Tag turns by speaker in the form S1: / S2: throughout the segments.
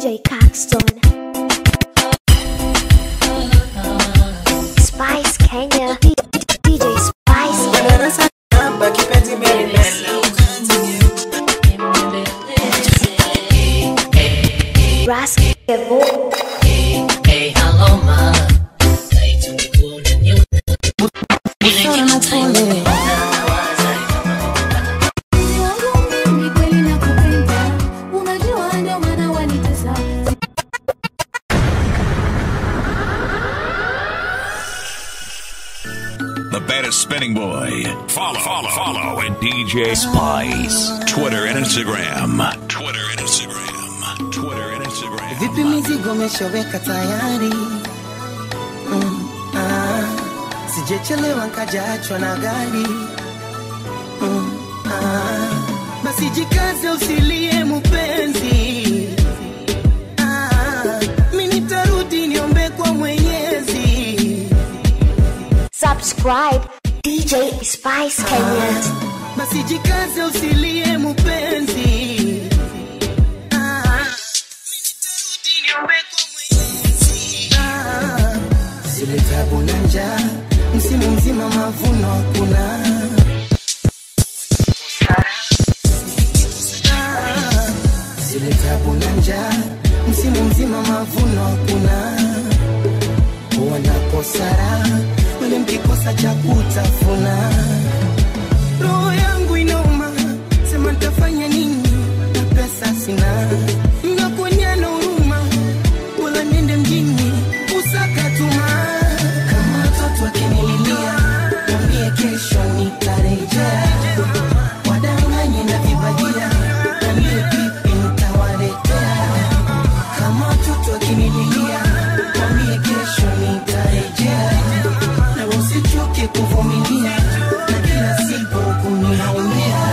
S1: DJ Caxton. Spice Kenya. D- D- DJ Spice Kenya. Raskevo.
S2: Ni kweli nakupenda, unajua ndio maana wanitesa.
S3: The baddest spinning boy. Follow, follow, follow at DJ Spice. Twitter and Instagram. Twitter and Instagram. Twitter and Instagram.
S4: Vipi mizigo umeshaweka tayari? Mm, ah, sijechelewa nkajaachwa na gari. Mm, ah, basi jikaze usilie mupenzi. Ah, mi nitarudi niombe kwa Mwenyezi.
S1: Subscribe DJ Spice Kenya.
S4: basi jikaze usilie mupenzi Ah, nitarudi niombe kwa Mwenyezi. Ah, zile tabu na njaa msimu mzima mavuno hakuna Ah, zile tabu na njaa msimu mzima mavuno hakuna wanakosara wale mkikosa cha kutafuna roho yangu inauma, sema nitafanya nini na pesa sina, ngakuonyana huruma, wala niende mjini usaka tuma. Kama watoto wakinililia, niambie kesho nitarejea, wadanganye na vibajia, niambie vipi nitawaletea. Kama watoto wakinililia, niambie kesho nitarejea, na usichoke kuvumilia na kila siku kuniaumia.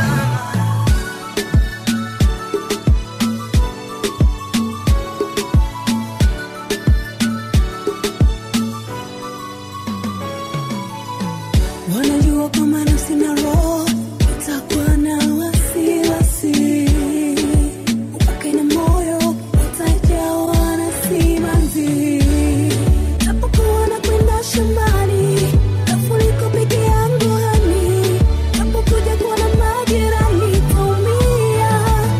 S2: Wanajua kama nafsi na roho itakuwa na wasiwasi, upake na moyo utajawa na simanzi. Napokuwa nakwenda shambani, nafuliko peke yangu hani, napokuja kuona majirani taumia.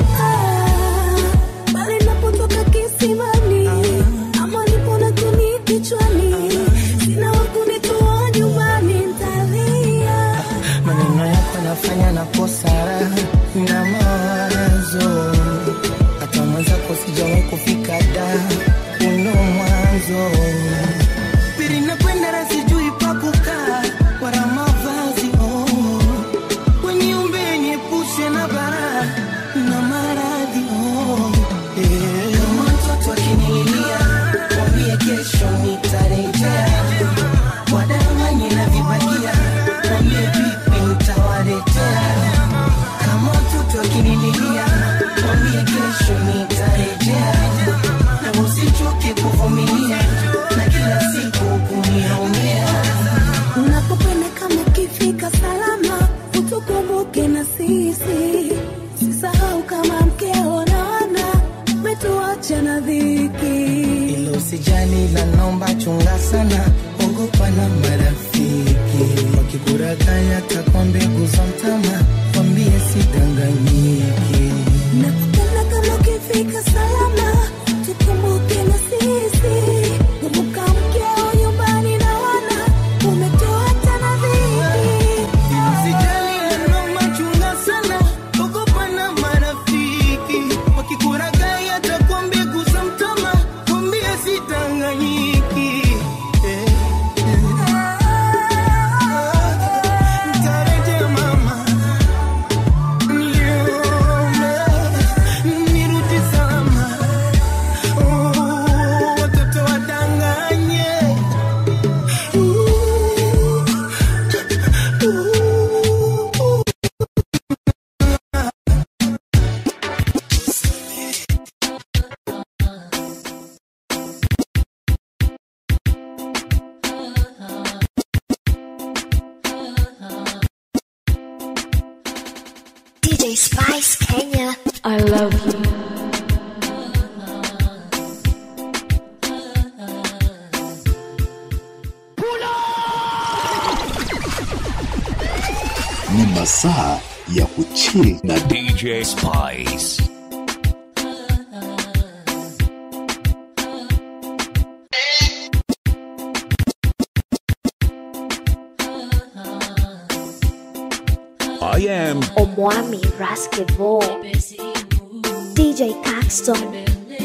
S2: Ah, bali napotoka kisimani, ama nipo na kuni kichwani, sina wa kunitoa nyumbani, ntalia.
S4: maneno yako nafanya nakosa raha na mawazo, hata mwenzako sijawahi kufika da uno mwanzo pili nakwenda na sijui pa kukaa wala mavazi oh. weniumbe niepushe na bara na maradhi oh. yeah. kama mtoto akinililia mwambie kesho nitarejea wadanganye na vibagia mwambie vipi nitawaletea kama mtoto akinililia mwambie kesho nitarejea na usichoke kuvumilia na kila siku kuniaumia
S2: Unapokwenda kama ukifika salama, utukumbuke na sisi. Usisahau kama mkeo na wana umetuacha na dhiki.
S4: ilo usijali la nomba chunga sana ogopa na marafiki wakikurakaya takwa mbegu za mtama wambie sidanganyiki
S2: Nakupenda kama ukifika salama, tukumbuke na sisi. Kumbuka mkeo nyumbani na wana umetuacha na dhiki.
S4: Usijali neno machunga sana, ogopa na marafiki wakikuragai atakwambia gusa mtama, kwambie sitanganyiki. Eh, eh. Nitarejea mama, niombe, nirudi salama. Oh, watoto wadanganye.
S1: DJ Spice Kenya.
S2: I love you.
S5: masaa ya kuchill na
S3: DJ Spice. I am
S1: Omwami Basketball. DJ Caxton.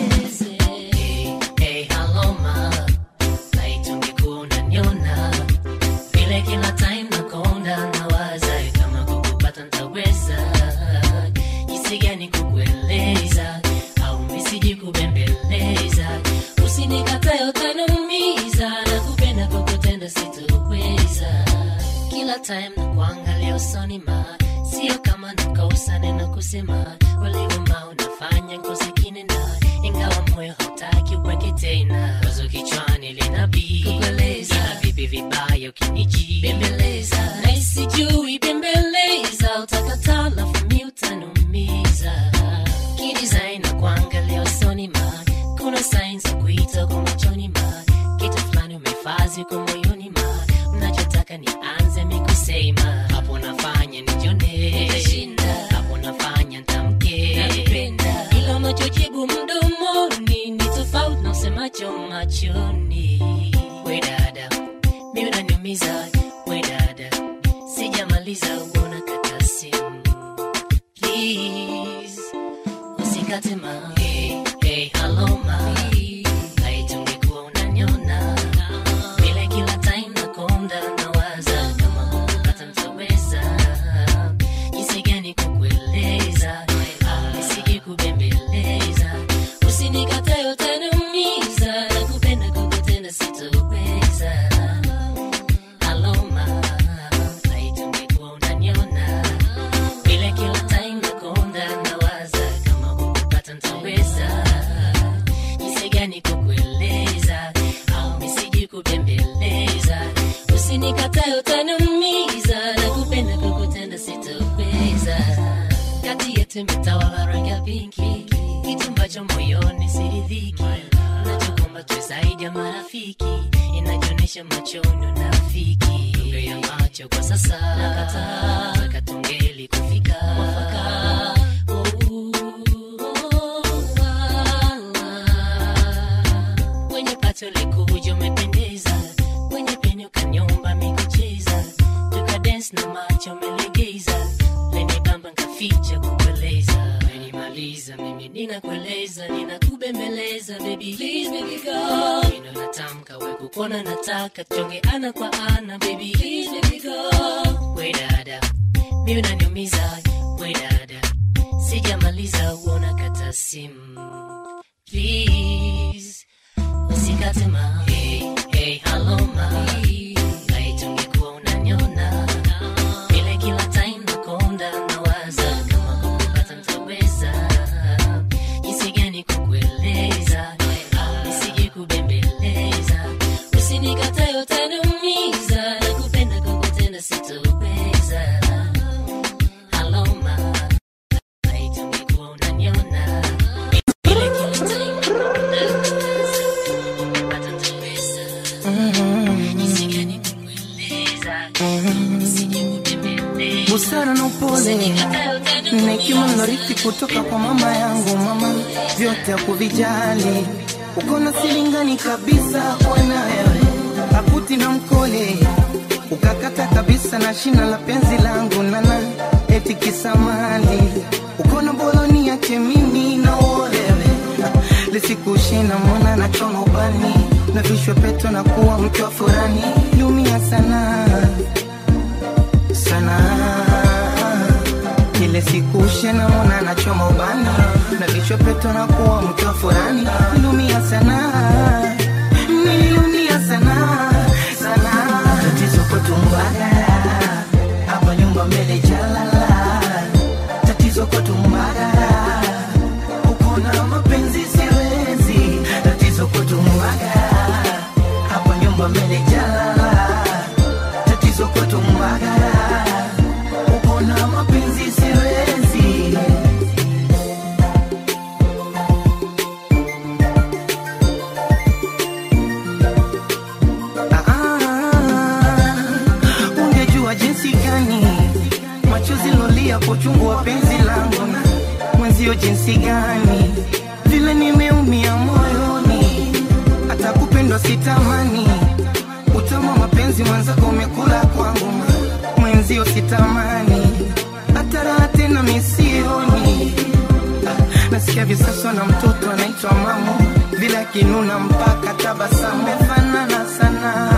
S6: Hey, hello ma, laiti ungekuwa unaniona vile kila time nakonda nawaza kama kukupata ntaweza jinsi gani kukueleza au misiji kubembeleza usinikatae utaniumiza na kupenda kukutenda sitoweza kila time na kuangalia usoni ma sio kama nakosa neno kusema waliuma unafanya ngozi kinena ingawa moyo hautaki uweke tena wazo kichwani linabii kukueleza ila vipi vibaya ukiniji bembeleza na isijui bembeleza utakataa lafu mi utanumiza kidesign na kuangalia usoni ma kuna signs za kuita kwa machoni ma kitu fulani umefazi kwa moyoni ma mnachotaka nianze mikusema hapo nafanya nijone hapo nafanya ntamke ila unachojibu mdomoni ni tofauti na usemacho machoni we dada mi unaniumiza we dada sijamaliza uona kata simu please usikate ma hey, hey, hello ma laiti ungekuwa unaniona vile kila time nakonda nawaza kama kukupata mtaweza jinsi gani kukueleza au nisije kubembeleza usinikatae utaniumiza na kupenda kukutenda sitoweza aloma laiti ungekuwa unaniona vile kila time nakonda nawaza kama kukupata ntaweza jinsi gani kukueleza au misiji kubembeleza usinikatae utaniumiza na kupenda kukutenda sitoweza kati yetu imetawala rangi ya pinki kitu ambacho moyoni siridhiki nachokomba tu zaidi ya marafiki inajionyesha machoni unafiki lugha ya macho kwa sasa nakataa taka tungeli kufika mwafaka Oh, oh, ah. kwenye pato likuja umependeza kwenye peni ukanyomba mikucheza tukadens na macho umelegeza leni bamba nkaficha kukueleza menimaliza mimi ninakueleza ninakubembeleza baby please baby go ino natamka we kukona nataka tuonge ana kwa ana baby please baby go we dada mi unaniumiza we dada sijamaliza uona kata simu please usikate ma hey, hey, hello ma laiti ungekuwa unaniona vile kila time nakonda nawaza kama kukupata ntaweza jinsi gani kukueleza au nisije kubembeleza usinikatae utaniumiza na kupenda kukutenda sitoweza Hello, ma. Laiti ungekuwa unaniona vile kila time nakonda nawaza kukupata ntaweza jinsi gani kukueleza au nisije kubembeleza
S4: busara na upole na hekima nilorithi kutoka kwa mama yangu mama vyote hakuvijali uko na silingani kabisa bwana wewe akuti na mkole ukakata kabisa na shina la penzi langu nana eti kisamali uko na boloni yake mimi na olewe lisikushina mwana na choma ubani na vishwe peto na kuwa mke wa furani lumia sana sana ile siku ushena mona nachoma ubani na vichwa peto na kuwa mke wa furani nilumia sana nililumia sana sana tatizo kotumbagara hapa nyumba mbele jalala tatizo kotumbagara uko na mapenzi siwezi tatizo kotumbagara hapa nyumba mbele jalala tatizo kotumbagara uko na mapenzi siwezi Ah, ungejua jinsi gani machozi jinsi gani vile nimeumia moyoni, hata kupendwa sitamani. Utamu wa mapenzi mwenzako umekula kwangu, mwenzio sitamani, hata raha tena misioni. Ah, Nasikia visaswa na mtoto anaitwa mamo, vile akinuna mpaka tabasamu, mefanana sana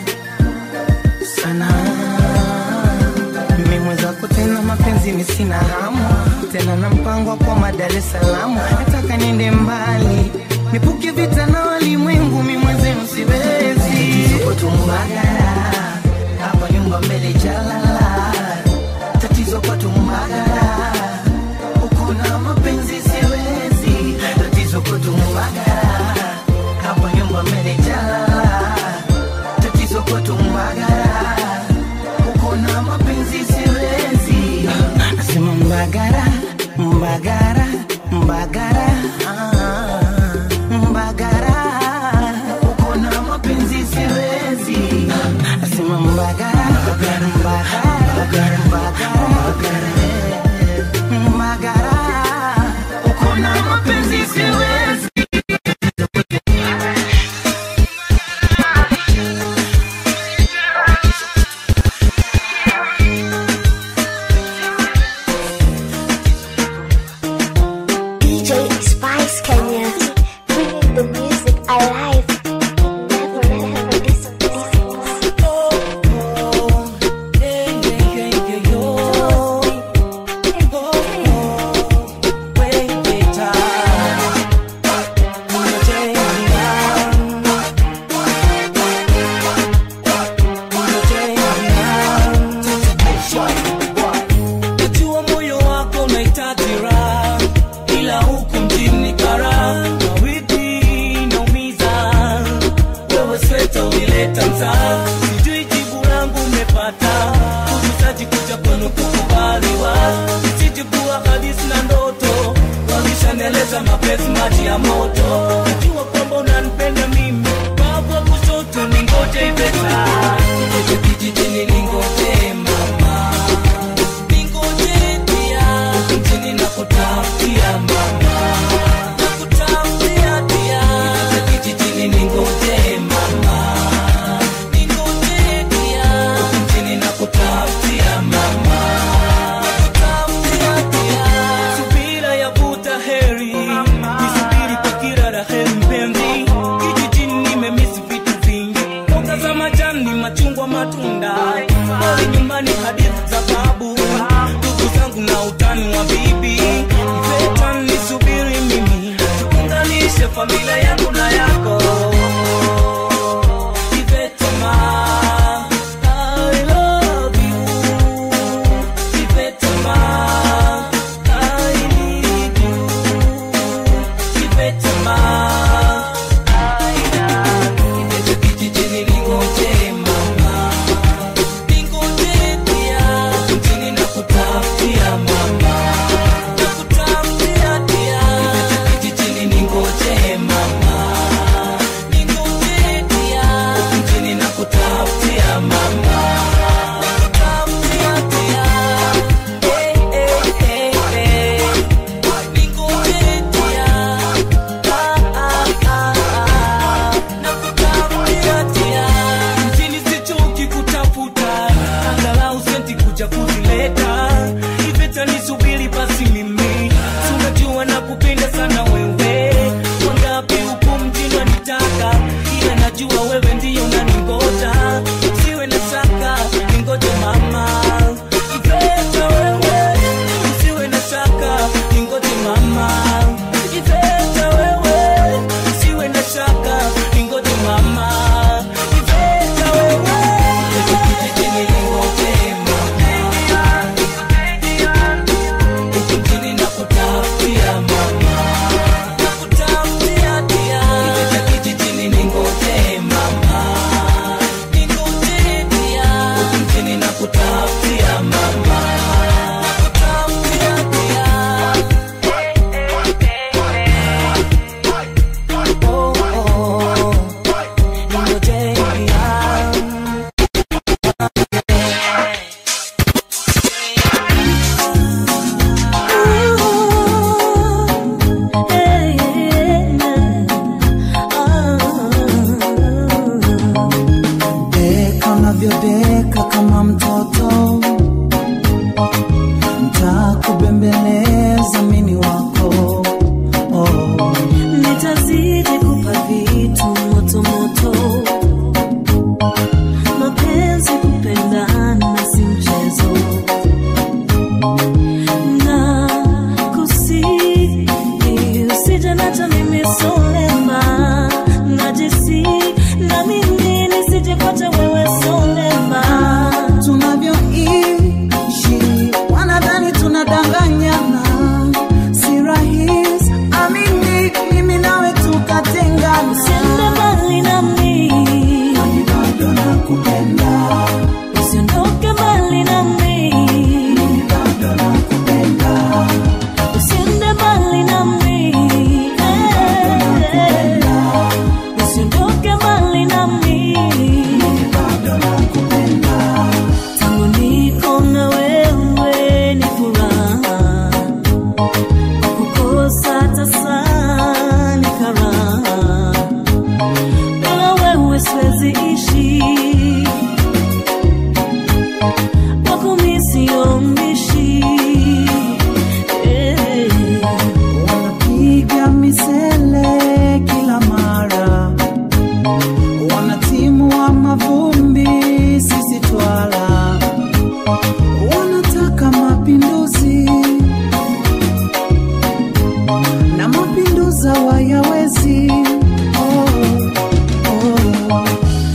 S4: sana mimi mwenzako tena mapenzi mi sina hamu tena na mpango wa kwa Dar es Salaam nataka niende mbali nipuke vita na walimwengu mi mwenzenu siwezi Tuko tumbagara hapa nyumba mbele jalala tatizo kwa tumbagara uko na mapenzi siwezi tatizo kwa tumbagara hapa nyumba mbele jalala tatizo kwa tumbagara uko na mapenzi siwezi nasema mbagara mbagara mbagara ah, mbagara uko na mapenzi siwezi nasema mbagara mbagara mbagara mbagara mbagara uko na mapenzi siwezi
S1: DJ Spice Kenya, bringing the music alive. Never, never disappoint.
S7: Najua moyo wako unahitaji raha, ila huku mjini kara mawimbi naumiza. Wewe sweta ulileta mtaa, sijui jibu langu umepata. Kujusaji kuja kwenu kukubaliwa, sijibua hadithi na ndoto, walishaneleza mapenzi maji ya moto. Najua kwamba unanipenda mimi, babu wa kushoto ningoje iveta, Ije kijijini ningoje mama Ningoje pia, mjini nakutafutia mama. Nakutafutia pia, kijijini ningoje mama. Ningoje pia, mjini nakutafutia mama. Nakutafutia pia. Subira yavuta heri, nisubiri kwa kila la heri mpenzi. Kijijini nimemisi vitu vingi, mboga za majani, machungwa, matunda. Pale nyumbani hadithi za babu, ndugu zangu na utani wa bibi. Iveta nisubiri mimi, tuunganishe familia yangu na yako. Iveta ma, I love you. Iveta ma, I need you. Iveta ma, I love you. Iveta kijijini ningoje mama. Ningoje pia, mjini nakutafutia mama. Nakutafutia pia, Iveta kijijini ningoje mama. Ningoje pia, mjini nakutafutia mama. Nakutafutia pia, eh, eh, eh, eh. Ningoje pia, ah, ah, ah, ah. Nakutafutia pia, mjini sichoki kutafuta, angalau senti kuja kuzileta. Iveta nisubiri basi mimi, si unajua nakupenda sana wewe. Wangapi huku mjini wanitaka, ila najua wewe ndiyo unaningoja. Usiwe na shaka, ningoje mama. Iveta wewe, usiwe na shaka, ningoje mama. Iveta wewe, usiwe na shaka, ningoje mama. Iveta wewe, kijijini ningoje mama. Huku mjini nakutafutia mama. Nakutafutia pia. Iveta kijijini ningoje mama.
S8: mimi solema najisi na mimi nisijepata wewe solema
S9: tunavyoishi wanadhani tunadanganyana si rahisi amini mimi nawe tukatengana
S8: usiende mbali nami
S9: Nami bado nakupenda
S8: usiondoke mbali nami
S9: mimi bado nakupenda
S8: usiende mbali nami eh. usiondoke mbali nami
S9: mimi bado nakupenda
S8: tangu niko na wewe ni furaha kukosa tasa ni karaha bila wewe siwezi ishi kwako mi sio mbishi eh.
S9: wanapiga misele kila mara wanatimua mavumbi sisi twala wanataka mapinduzi na mapinduza wayawezi oh, oh.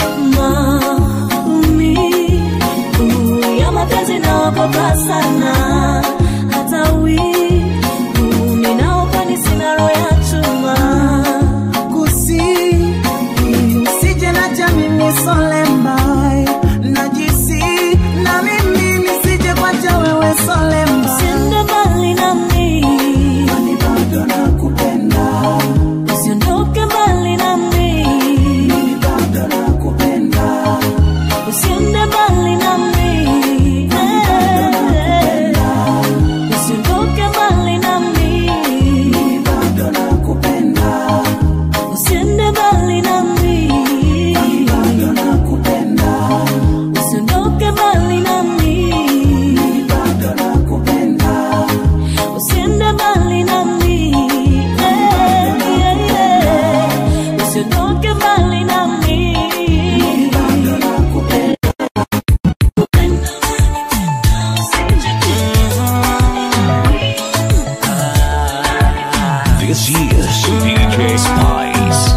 S8: maumivu ya mapenzi naogopa sana hata wivu ninaopani sina roho ya chuma
S9: kusi usije na jamii solembai najisi na mimi nisije kwacha wewe solemba
S8: usiende mbali nami
S9: Kwani bado nakupenda
S8: usiondoke mbali nami
S9: mimi bado nakupenda
S8: usiende mbali nami eh. usiondoke mbali nami
S9: mimi bado nakupenda
S8: usiende mbali nami
S9: mimi bado nakupenda
S8: usiondoke mbali nami
S9: mimi bado nakupenda
S8: usiende mbali nami Eh, yeah, yeah. usiondoke mbali nami
S9: bado nakupenda
S3: This is DJ Spice.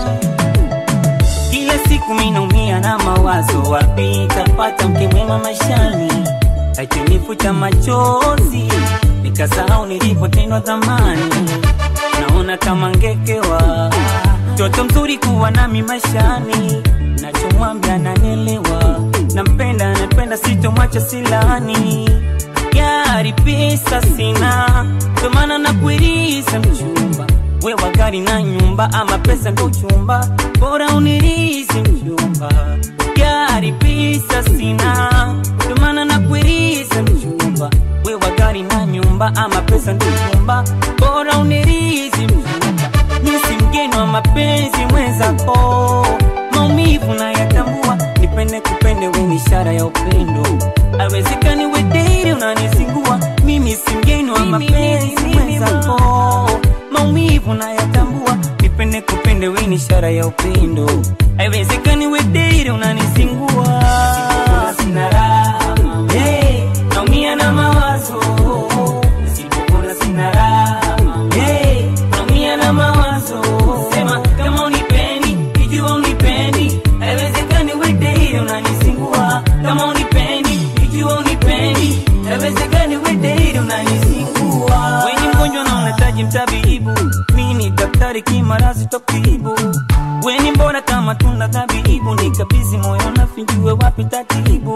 S7: kila siku minaumia na mawazo wapi tapata mke mwema maishani akinifuta machozi nikasahau nilipotendwa zamani naona kama ngekewa mtoto mzuri kuwa nami maishani nachomwambia nanelewa nampenda napenda sitomwacha silani gari pesa sina ndomana nakuiriza mchumba wewa gari na nyumba ama pesa ndo uchumba bora unirizi mchumba gari pesa sina ndomana nakuiriza mchumba wewa gari na nyumba ama pesa ndo uchumba bora unirizi mchumba misi mgeni wa mapenzi mwenzako maumivu na yatambua nipende kupende weni ishara ya upendo awezekani wederi unanisingua mimi si mgeni wa mapenzi mwenzako maumivu na yatambua nipende kupende weni ishara ya upendo awezekani wederi unanisingua sina raha hey, naumia na mawazo nisipopona sina raha hey, naumia na mawazo sema kama unipendi ikiwa unipendi haiwezekani wedei unanisingua kama unipendi ikiwa unipendi haiwezekani wedei unanisingua weni mgonjwa na unahitaji mtabibu mi ni daktari kimarazi tokibu weni mbona kama tunda dhabibu nikabizi moyo nafinjue wapi tatibu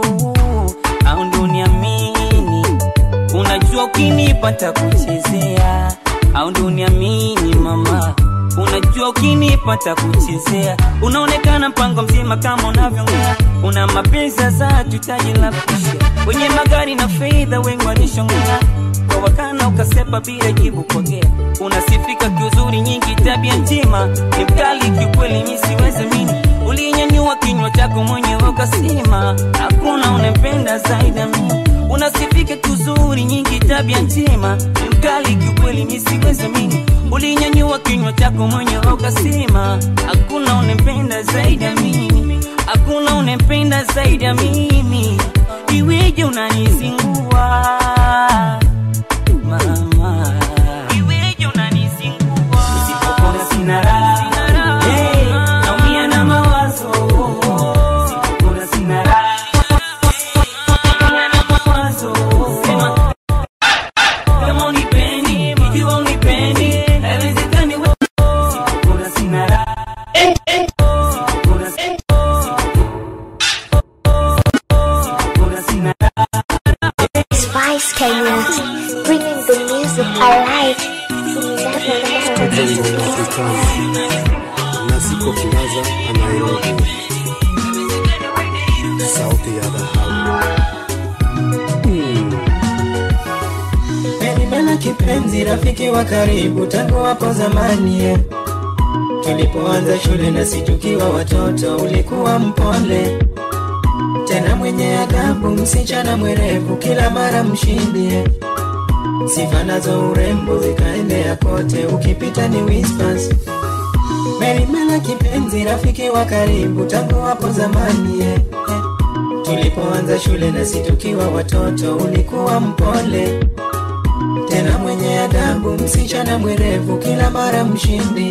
S7: au ndo niamini unajua ukinipata kuchezea au ndo niamini mama unajua ukinipata kuchezea unaonekana mpango mzima kama unavyongea una mapenzi za tutaji la kusha wenye magari na fedha wengi walishongea kwa wakana ukasepa bila jibu kwagea unasifika kiuzuri nyingi tabia njema ni mkali kiukweli mi siwezi mini ulinyanyua kinywa chako mwenyewe ukasema hakuna unempenda zaidi ya mimi unasifika kuzuri nyingi tabia njema ni mkali kiukweli mi siwezi mini ulinyanyua kinywa chako mwenyewe ukasema hakuna unempenda zaidi ya mimi hakuna unempenda zaidi ya mimi iweje unanizingua mama iweje unanizingua usipopona sina Sipopona sina raha. Sipopona Sipopona sina raha.
S1: Spice Kenya, bringing the music alive.
S5: na siko Plaza na Nairobi. Sauti ya dhahabu.
S4: Menimela kipenzi, rafiki wa karibu tangu hapo zamani eh. Tulipoanza shule na si tukiwa watoto, ulikuwa mpole tena mwenye adabu, msichana mwerevu, kila mara mshindi eh. Sifa nazo urembo zikaendea kote, ukipita ni whispers. Merimela kipenzi, rafiki wa karibu tangu hapo zamani eh. eh. Tulipoanza shule na si tukiwa watoto, ulikuwa mpole tena mwenye adabu, msichana mwerevu, kila mara mshindi.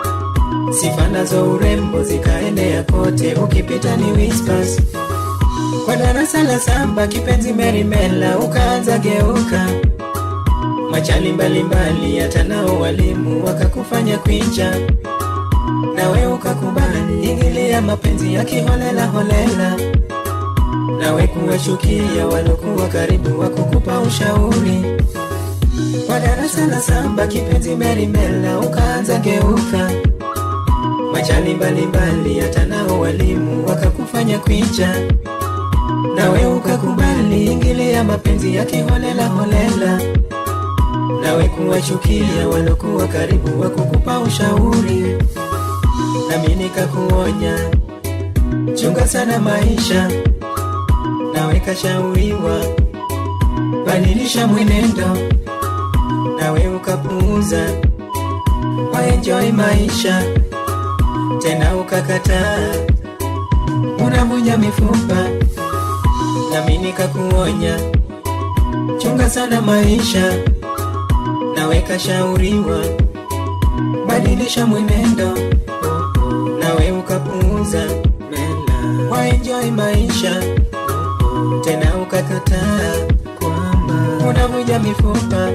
S4: Sifa nazo urembo zikaendea kote, ukipita ni whispers. Kwa darasa la saba, kipenzi Merimela, ukaanza geuka machali mbalimbali, hata nao walimu wakakufanya kwicha, nawe ukakubali ingilia mapenzi ya kiholela holela, nawe kuwachukia walokuwa karibu wakukupa ushauri kwa darasa la saba kipenzi Merimela ukaanza geuka machali mbalimbali, hata nao walimu wakakufanya kwicha, nawe ukakubali ingilia mapenzi ya kiholela holela, nawe kuwachukia walokuwa karibu wakukupa ushauri, nami nikakuonya chunga sana maisha, nawe kashauriwa badilisha mwenendo nawe ukapuuza waenjoi maisha tena ukakataa unavunja mifupa nami nikakuonya chunga sana maisha nawe kashauriwa badilisha mwenendo nawe ukapuuza waenjoi maisha tena ukakataa unavunja mifupa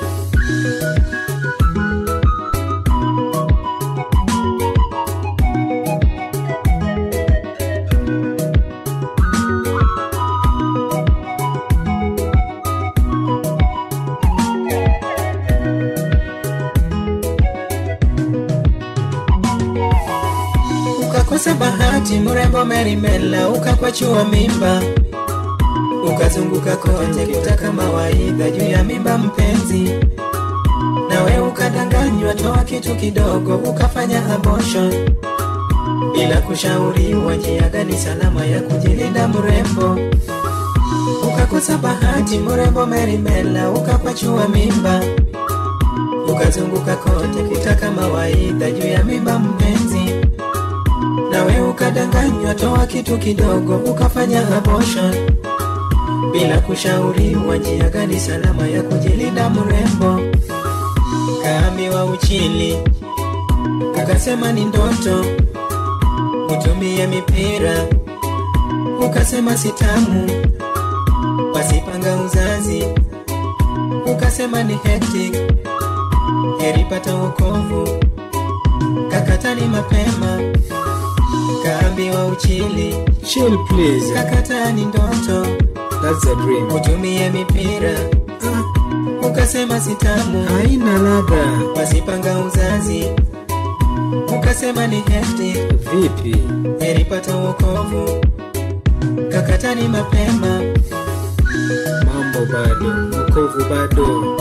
S4: ukakosa bahati, mrembo Merimela ukakwachua mimba, ukazunguka kote kutaka mawaidha juu ya mimba mpenzi, nawe ukadanganywa, toa kitu kidogo, ukafanya abortion bila kushauriwa njia gani salama ya kujilinda mrembo. Ukakosa bahati, mrembo Merimela ukakwachua mimba, ukazunguka kote kutaka mawaidha juu ya mimba mpenzi nawe ukadanganywa, toa kitu kidogo, ukafanya abortion bila kushauriwa njia gani salama ya kujilinda mrembo. Kaambiwa uchili, ukasema ni ndoto, utumie mipira, ukasema sitamu, wasipanga uzazi, ukasema ni hectic, heri pata wokovu, kakatani mapema kaambiwa uchili
S5: Chill please.
S4: kakataa ni ndoto
S5: That's a dream.
S4: utumie mipira ukasema sitamu
S5: Haina ladha.
S4: wasipanga uzazi ukasema ni hefti
S5: Vipi?
S4: eripata wokovu kakatani mapema
S5: Mambo bado. Wokovu bado.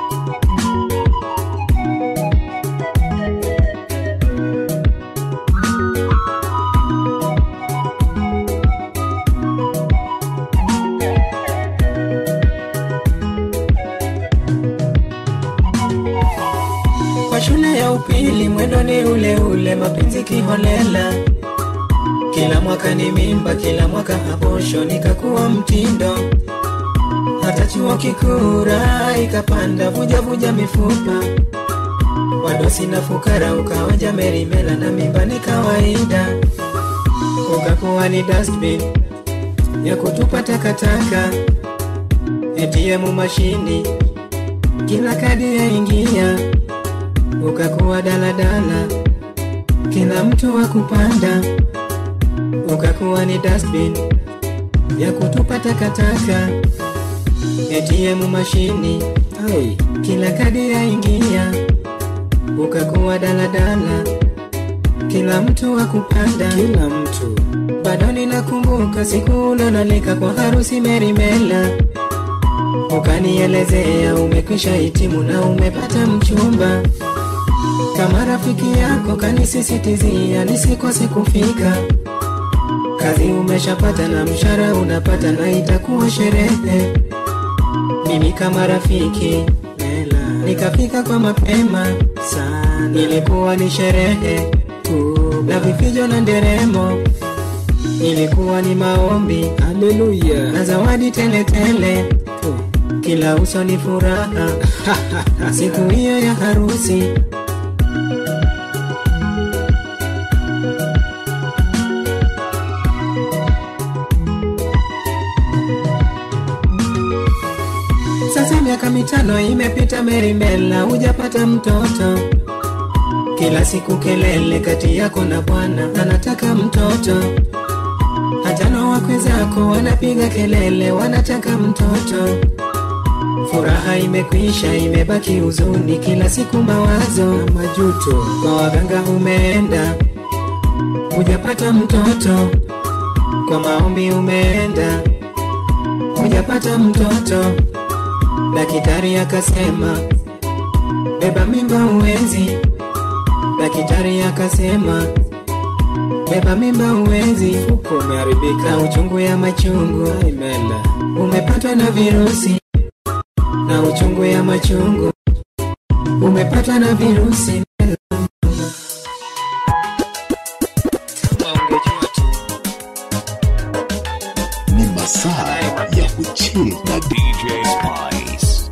S4: kwa shule ya upili mwendo ni ule ule mapenzi kiholela kila mwaka ni mimba kila mwaka abosho nikakuwa mtindo hata chuo kikuu raha ikapanda vuja vuja mifupa wadosi na fukara ukawaja merimela na mimba ni kawaida ukakuwa ni dustbin ya kutupa takataka ATM mashini kila kadi yaingia ukakuwa daladala
S5: kila mtu wa kupanda ukakuwa ni dustbin ya kutupa takataka ATM mashini ai kila kadi yaingia ukakuwa daladala kila mtu wa kupanda kila mtu bado ninakumbuka siku ulonalika kwa harusi merimela ukanielezea umekwisha hitimu na umepata mchumba kama rafiki yako kanisisitizia nisikose kufika kazi umeshapata na mshara unapata na itakuwa sherehe mimi kama rafiki nikafika kwa mapema sana ilikuwa ni sherehe na vifijo na nderemo ilikuwa ni maombi haleluya na zawadi teletele kila uso ni furaha siku hiyo ya harusi sasa miaka mitano imepita merimela hujapata mtoto kila siku kelele kati yako na bwana anataka mtoto hata na wakwe zako wanapiga kelele wanataka mtoto furaha imekwisha imebaki huzuni kila siku mawazo na majuto kwa waganga umeenda hujapata mtoto kwa maombi umeenda hujapata mtoto daktari akasema beba mimba uwezi daktari akasema beba mimba uwezi uko umeharibika na uchungu ya machungu imela umepatwa na virusi na uchungu ya machungu umepatwa na virusi
S3: Ni masaa ya kuchill na DJ Spice.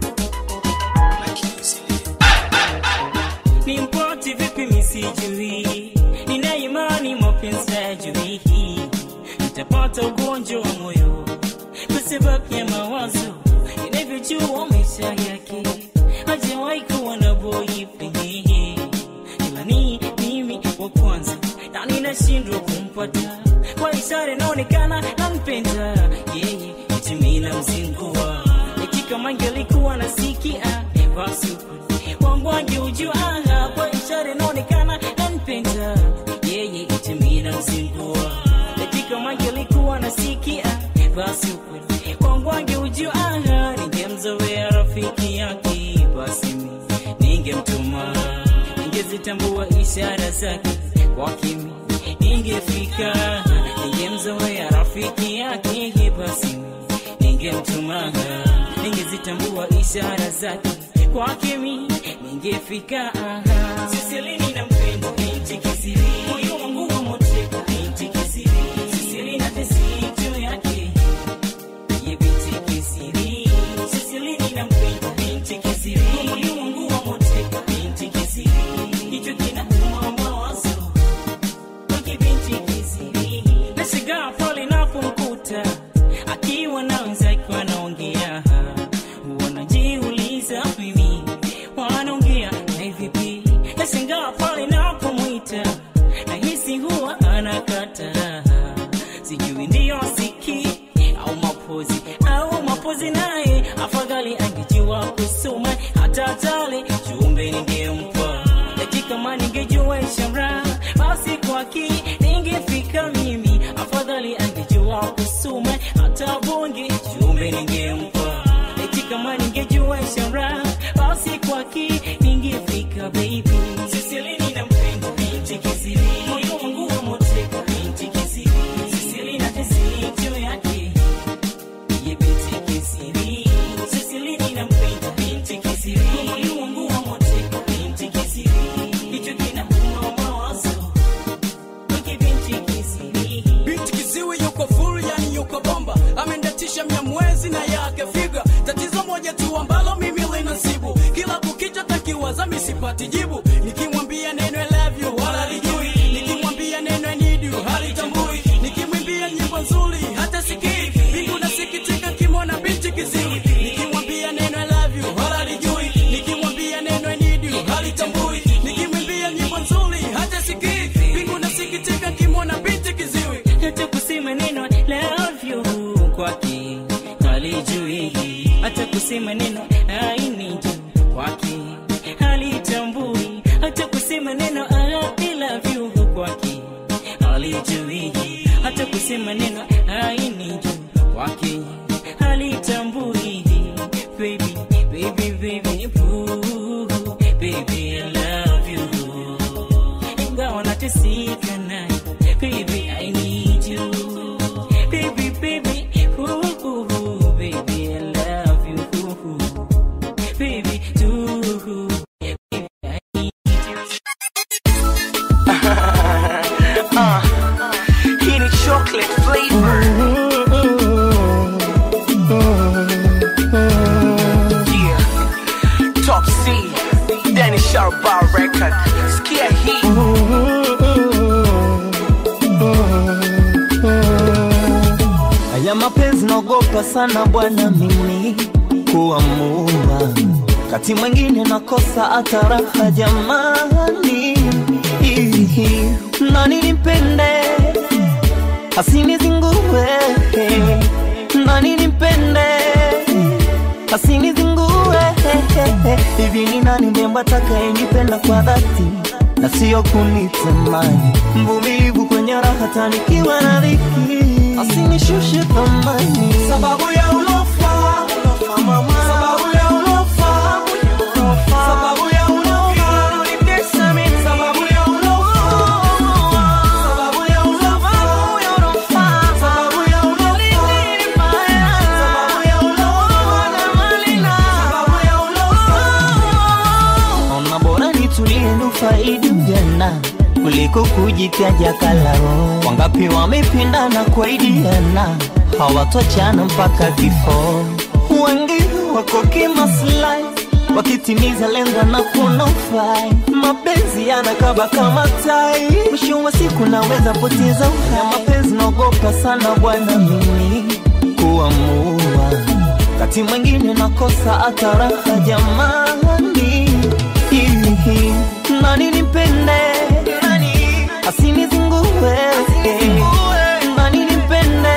S7: ni mpoti vipi misijui nina imani mapenzi hajui nitapata ugonjwa wa moyo kwa sababu ya mawazo inavyojua maisha yake hajawahi kuwa na boyfriend ila ni mimi wa kwanza na ninashindwa kumpata kwa ishara inaonekana nampenda yeye itimina mzingua dakika mange alikuwa nasikia basi wangu angeujua kwa ishara inaonekana nampenda yeye itimina mzingua dakika mange alikuwa nasikia basi ukweli wangu angeujua ningemzoea rafiki yake basi mi ningemtuma ningezitambua ishara zake kwa kimi ningefika ningemzoea rafiki yake basi mi ningemtuma ningezitambua ishara zake kwake mi ningefika sisilini na mpendo binti kisiri moyo wangu wa moteka binti kisiri sisili na tesi juu yake ye binti kisiri sisilini na mpendo binti kisiri moyo wangu wa moteka binti kisiri hicho kinauma mawazo kwake binti kisiri nashigaa pale napomkuta akiwa na wenzake wanaongea wanajiuliza mimi wanaongea na vipi nashangaa pale napomwita nahisi huwa anakata sijui ndiyo siki au mapozi au mapozi naye afadhali angejua kusoma hata tale jumbe ningempa dakika ma ningejua ishara basi kwaki ningefika mimi afadhali angejua kusoma hata bonge jumbe ningempa dakika ma ningejua ishara basi kwaki ningefika baby sisilini na mpendo binti kisiri moyo wangu wa moteka binti kisiri sisili na tesi juu yake ye binti kisiri sisilini na mpendo binti kisiri moyo wangu wa moteka binti kisiri hicho kinauma mawazo kwake binti kisiri
S10: binti kiziwi yuko full yani yuko bomba amendatisha mia mwezi na yake figa tatizo moja tu ambalo mimi linasibu kila kukicha takiwaza misipati jibu nikimwambia neno I love you wala lijui nikimwambia neno I need you halitambui nikimwimbia nyimbo nzuri hata sikii mbingu nasikitika kimwona binti kiziwi nikimwambia neno I love you wala lijui nikimwambia neno I need you halitambui nikimwimbia nyimbo nzuri hata sikii
S7: kwake halijui hata kusema neno aini juu kwake halitambui hata kusema neno I love you kwake halijui hata kusema neno aini juu kwake halitambui baby baby baby ooh, baby I love you ingawa nateseka naye baby I need you baby baby ooh, ooh, baby I love you ooh, baby too baby I need
S11: uh, hii ni chocolate flavor yeah. top c Danny Sharbar record skia hii
S12: Haya mapenzi naogopa sana bwana mimi kuamua, kati mwingine nakosa hata raha jamani, Ihi, nani nimpende asinizingue, nani nimpende asinizingue, hivi ni nani mrembo atakayenipenda kwa dhati na sio kunitamani, mvumilivu kwenye raha tanikiwa na dhiki, asinishushe thamani
S11: sababu ya ulofa ulofa mama sababu ya ulofa ulofa sababu ya ulofa unanitesa mimi sababu ya ulofa sababu ya ulofa sababu ya ulofa sababu ya ulofa sababu ya ulofa na malina sababu ya ulofa
S12: Ona bora nitulie nufaidi ujana kuliko kujitaja kalao. Wangapi wamependana kuaidiana hawatochana mpaka kifo. Wengi wako kimaslahi wakitimiza lengo na kunofai. Mapenzi yanakaba kama tai, mwisho wa siku naweza poteza uhai. Mapenzi naogopa sana bwana mimi kuamua kati mwingine nakosa hata raha jamani, Ihi, nani nimpende asinizingue, nani nimpende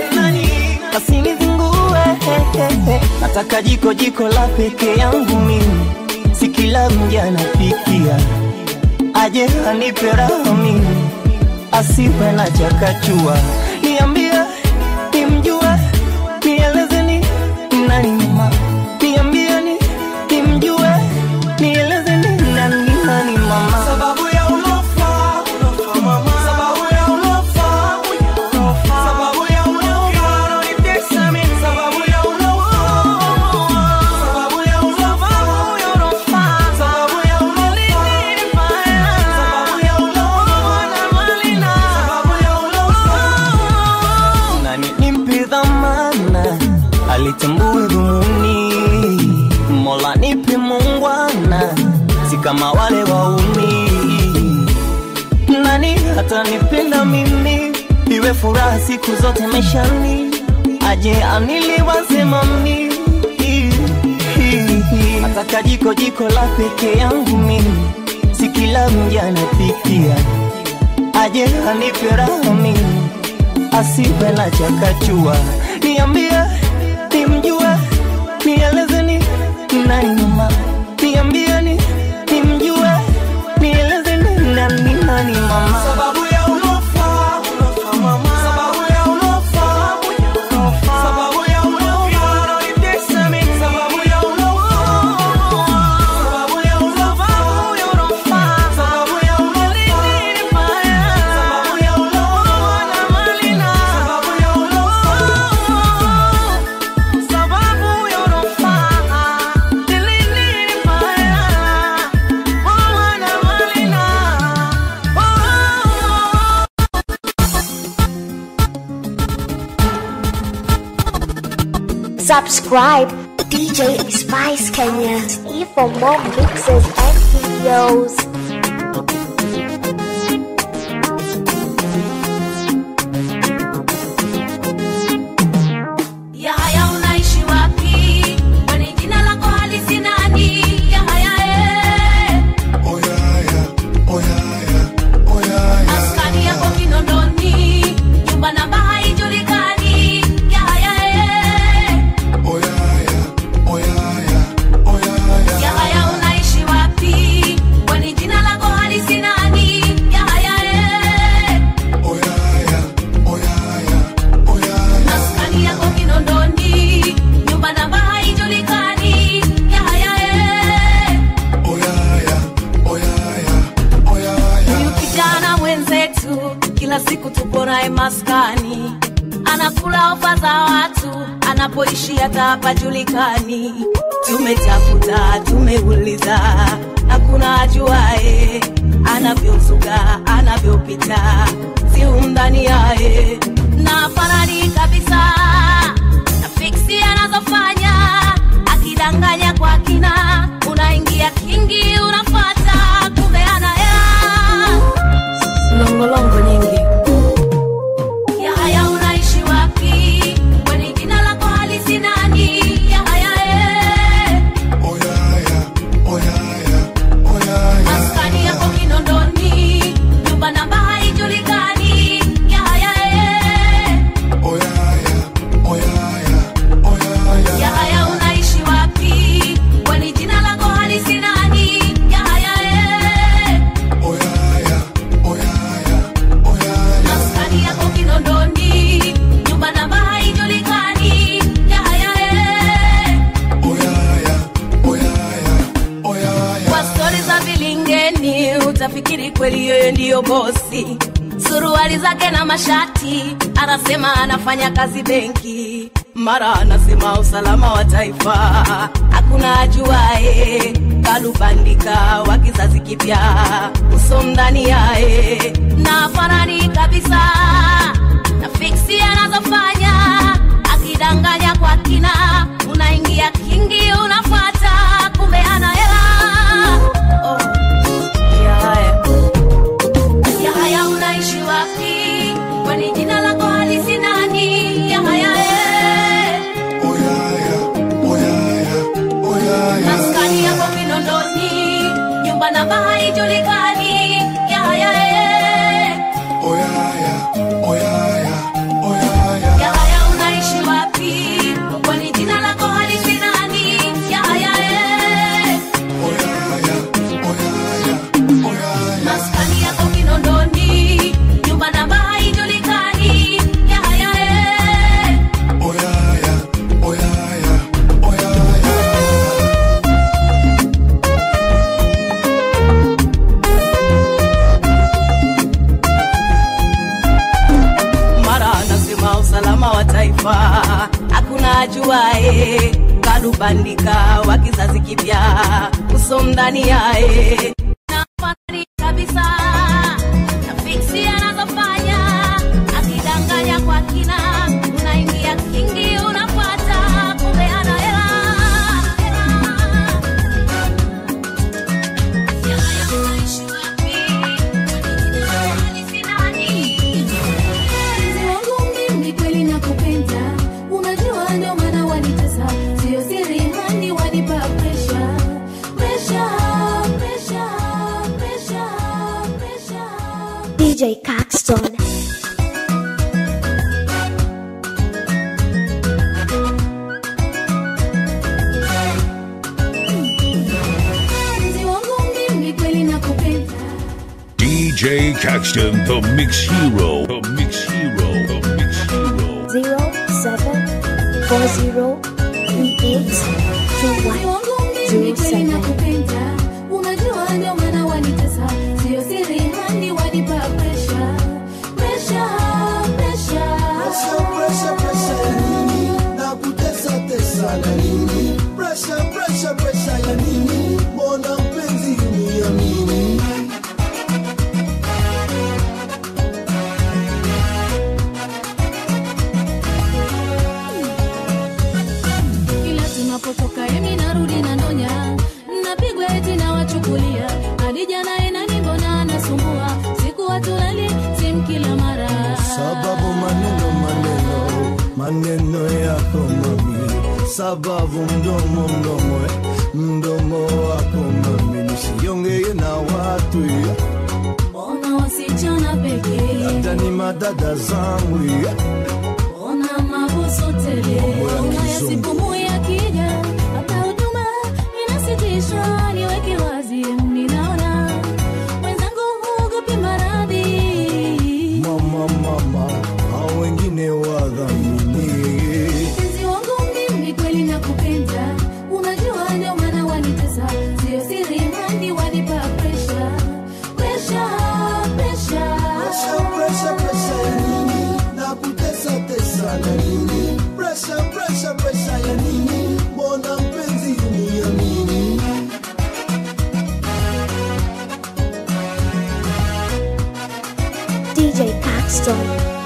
S12: asinizingue, nataka jiko jiko la peke yangu mimi, si kila mja anapikia, aje anipe raha mimi, asiwe na chakachua, niambie nimjue nielezeni nani mama, niambieni nimjue, nielezeni nani nani mama.
S11: sababu ya ulofa ulofa mama sababu ya ulofa ulofa sababu ya ulofa unanitesa mimi sababu ya ulofa sababu ya ulofa sababu ya ulofa sababu ya ulofa sababu ya ulofa na malina sababu ya ulofa
S12: nani nimpe dhamana alitambue dhumuni mola nipe mungwana si kama wale waumi nani hata nipenda mimi iwe furaha siku zote maishani aje aniliwaze mami nataka jiko jiko la peke yangu mimi si kila mja anapikia aje anipe raha mimi asiwe na chakachua, niambie nimjue, nielezeni nani mama, niambieni nimjue, nielezeni nani nani mama.
S11: sababu ya ulofa ulofa mama sababu ya ulofa ulofa sababu ya ulofa unanitesa mimi sababu ya ulofa sababu ya ulofa sababu ya ulofa sababu ya ulofa sababu ya ulofa na malina sababu ya ulofa sababu ya ulofa nilini mbaya wana malina
S1: Subscribe DJ Spice Kenya for more mixes and videos.
S2: Ya haya unaishi wapi? Kwani jina lako halisi nani? Ya haya eh. Maskani yako Kinondoni, nyumba namba haijulikani. Ya haya kila siku tupo naye maskani anakula ofa za watu anapoishi hata hapajulikani tumetafuta tumeuliza hakuna ajuae anavyozuga anavyopita si umndani yaye na farani kabisa na fiksi anazofanya akidanganya kwa kina unaingia kingi unafata kumbe ana hela longolongo nyingi Yahaya unaishi wapi? Kwani jina lako halisi nani? Yahaya eh. Maskani yako Kinondoni, nyumba namba haijulikani. Yahaya eh. Yahaya unaishi wapi? Kwani jina lako halisi nani? Yahaya eh. Maskani yako Kinondoni, nyumba namba haijulikani. Yahaya eh. Kwa stori za vilingeni utafikiri kweli yeye ndiyo bosi. Suruali zake na mashati, anasema anafanya kazi benki, mara anasema usalama wa taifa, hakuna ajuae. Kalubandika wa kizazi kipya, uso ndani yae na farani kabisa na fiksi anazofanya akidanganya kwa kina, unaingia kingi, unafuata kumbe ana hela oh. Yahaya. Yahaya unaishi wapi? Kwani jina lako halisi nani? Yahaya eh. Maskani yako Kinondoni, nyumba namba haijulikani. Yahaya eh. Yahaya unaishi wapi? Kwani jina lako halisi nani? Yahaya eh. Maskani yako Kinondoni, nyumba namba haijulikani. Yahaya eh. mara anasema usalama wa taifa hakuna ajuae kalubandika wa kizazi kipya uso ndani yae na fani kabisa na fiksi anazofanya akidanganya kwa kina unaingia kingi unafuata kumbe ana hela Yahaya unaishi wapi? Halisi nani?
S8: Mpenzi wangu mimi kweli nakupenda, unajua ndio maana wanitesa, sio siri hani wanipa pressure, pressure, pressure, pressure, pressure.
S1: DJ Caxton.
S8: Mpenzi wangu mimi kweli nakupenda,
S3: DJ Caxton, the Mix Hero. The Mix Hero. The Mix Hero.
S1: Zero seven four zero three eight two
S8: mpenzi
S1: one
S8: wangu mimi
S1: zero
S8: kweli
S1: seven.
S8: nakupenda, unajua ndio maana wanitesa, sio siri hani wanipa pressure, pressure, pressure.
S9: Pressure, pressure, pressure ya nini? Na kutesa tesa na nini? Pressure, pressure, pressure ya nini? Mbona mpenzi uniamini?
S8: kila tunapotoka emi narudi na ndonya napigwa eti na wachukulia hadi jana enani mbona anasumbua siku watulali sim kila mara
S9: Sababu maneno maneno maneno yako mami, sababu mdomo mdomo eh, mdomo wako mami, nisiongee na watu eh,
S8: ona wasichana pekee
S9: hata ni madada zangu eh.
S8: ona mabuso tele unaya siku moya kija hata huduma inasitishwa niweke wazi ninaona mwenzangu huogopi maradhi
S9: mama mama, hao wengine wadhamini
S8: mpenzi wangu mimi kweli nakupenda unajua ndio maana wanitesa sio siri hadi wanipa pressure pressure pressure
S9: Pressure, pressure,
S1: Caxton.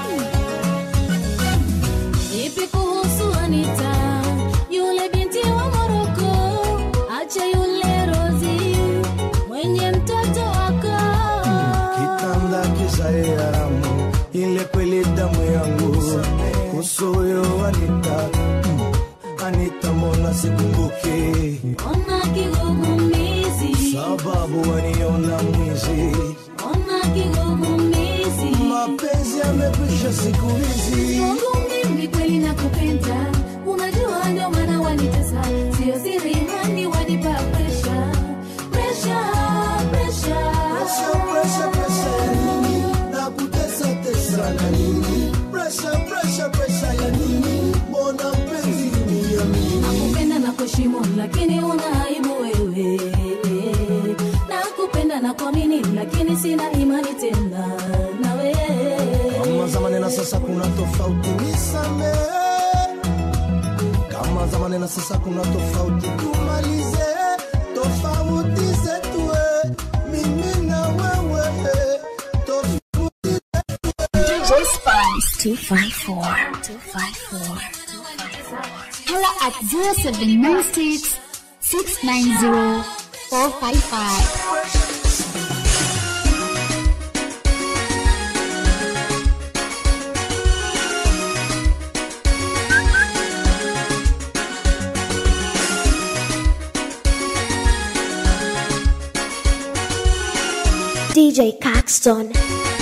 S8: Vipi kuhusu Anita, yule binti wa Moroko? Acha yule Rozi mwenye mtoto wako.
S9: kitanda kisae haramu ile kweli damu yangu kuhusu huyo Anita mm, Anita mbona sikumbuki
S8: Ona kigugumizi,
S9: sababu waniona mwizi
S8: ona kigugumizi.
S9: mapenzi yamekwisha siku hizi
S8: Mungu mimi kweli nakupenda, unajua ndio maana wanitesa, sio siri hani wanipa pressure, pressure, pressure.
S9: Pressure, pressure, pressure ya nini? Nakutesa tesa na nini? Pressure, pressure, pressure ya nini? Mbona mpenzi uniamini?
S8: nakupenda na kuheshimu lakini una aibu wewe nakupenda na kuamini lakini sina imani tena nawe
S9: Kama zamani na sasa kuna tofauti, nisamehe. Kama zamani na sasa kuna tofauti, tumalize tofauti zetu, eh. mimi na wewe eh. tofauti
S1: DJ Spice 254. 254. Holla at 0796 690 455. DJ Caxton.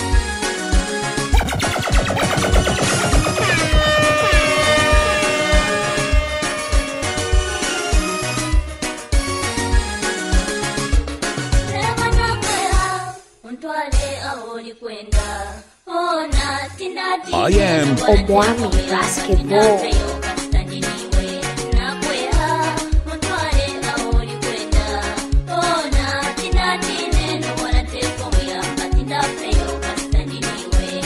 S2: Sema nakwea, untwale aho ulikwenda. Ona, tinda tinda,
S3: I am
S1: Omwami Basketball.
S2: Kastaniwe, nakwea, untwale aho ulikwenda. Ona, tinda tinda, ndo wanateka muyamba, tinda peyo, kastaniwe.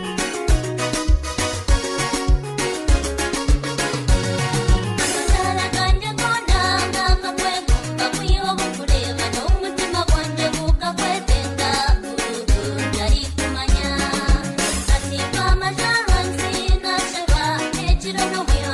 S2: Akatala kanje kona, ngakakwegomba kuyiwa kukuleba, n'omutima gwanje gukakwetenga, kurugu ntari kumanya. Kasiba amasharansi, nashaba, ekiro n'obuya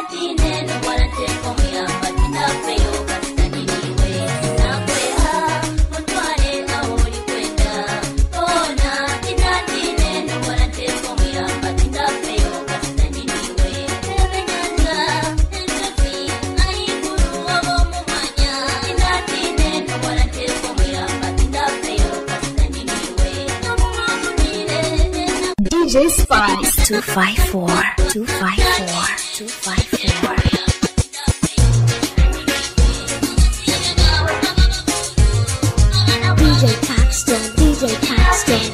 S1: DJ Spice 254 254 254 DJ Paxton DJ Paxton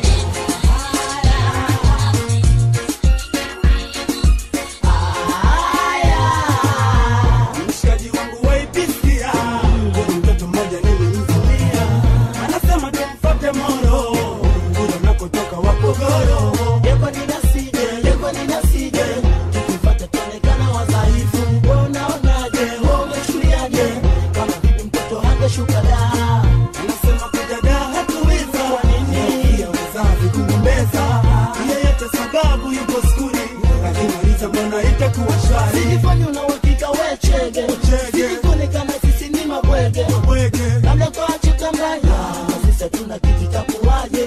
S11: mshikaji wangu waipisia huyu mtoto mmoja nilimvulia anasema tumfate moro huyo nakotoka wapogoro yeko ninasije yeko ninasije tukifata tuonekana wadhaifu we unaonaje we umechuliaje kama vipi mtoto hangeshuka da anasema kuja da hatuweza kwa nini ya wazazi kugombeza yeyote sababu yuko skuli akimaliza mbona itakuwa shwari
S9: Sijifanye una uhakika we chege Sijifune kama sisi ni mabwege Labda tuache kambaya Sisi hatuna kitu itakuwaje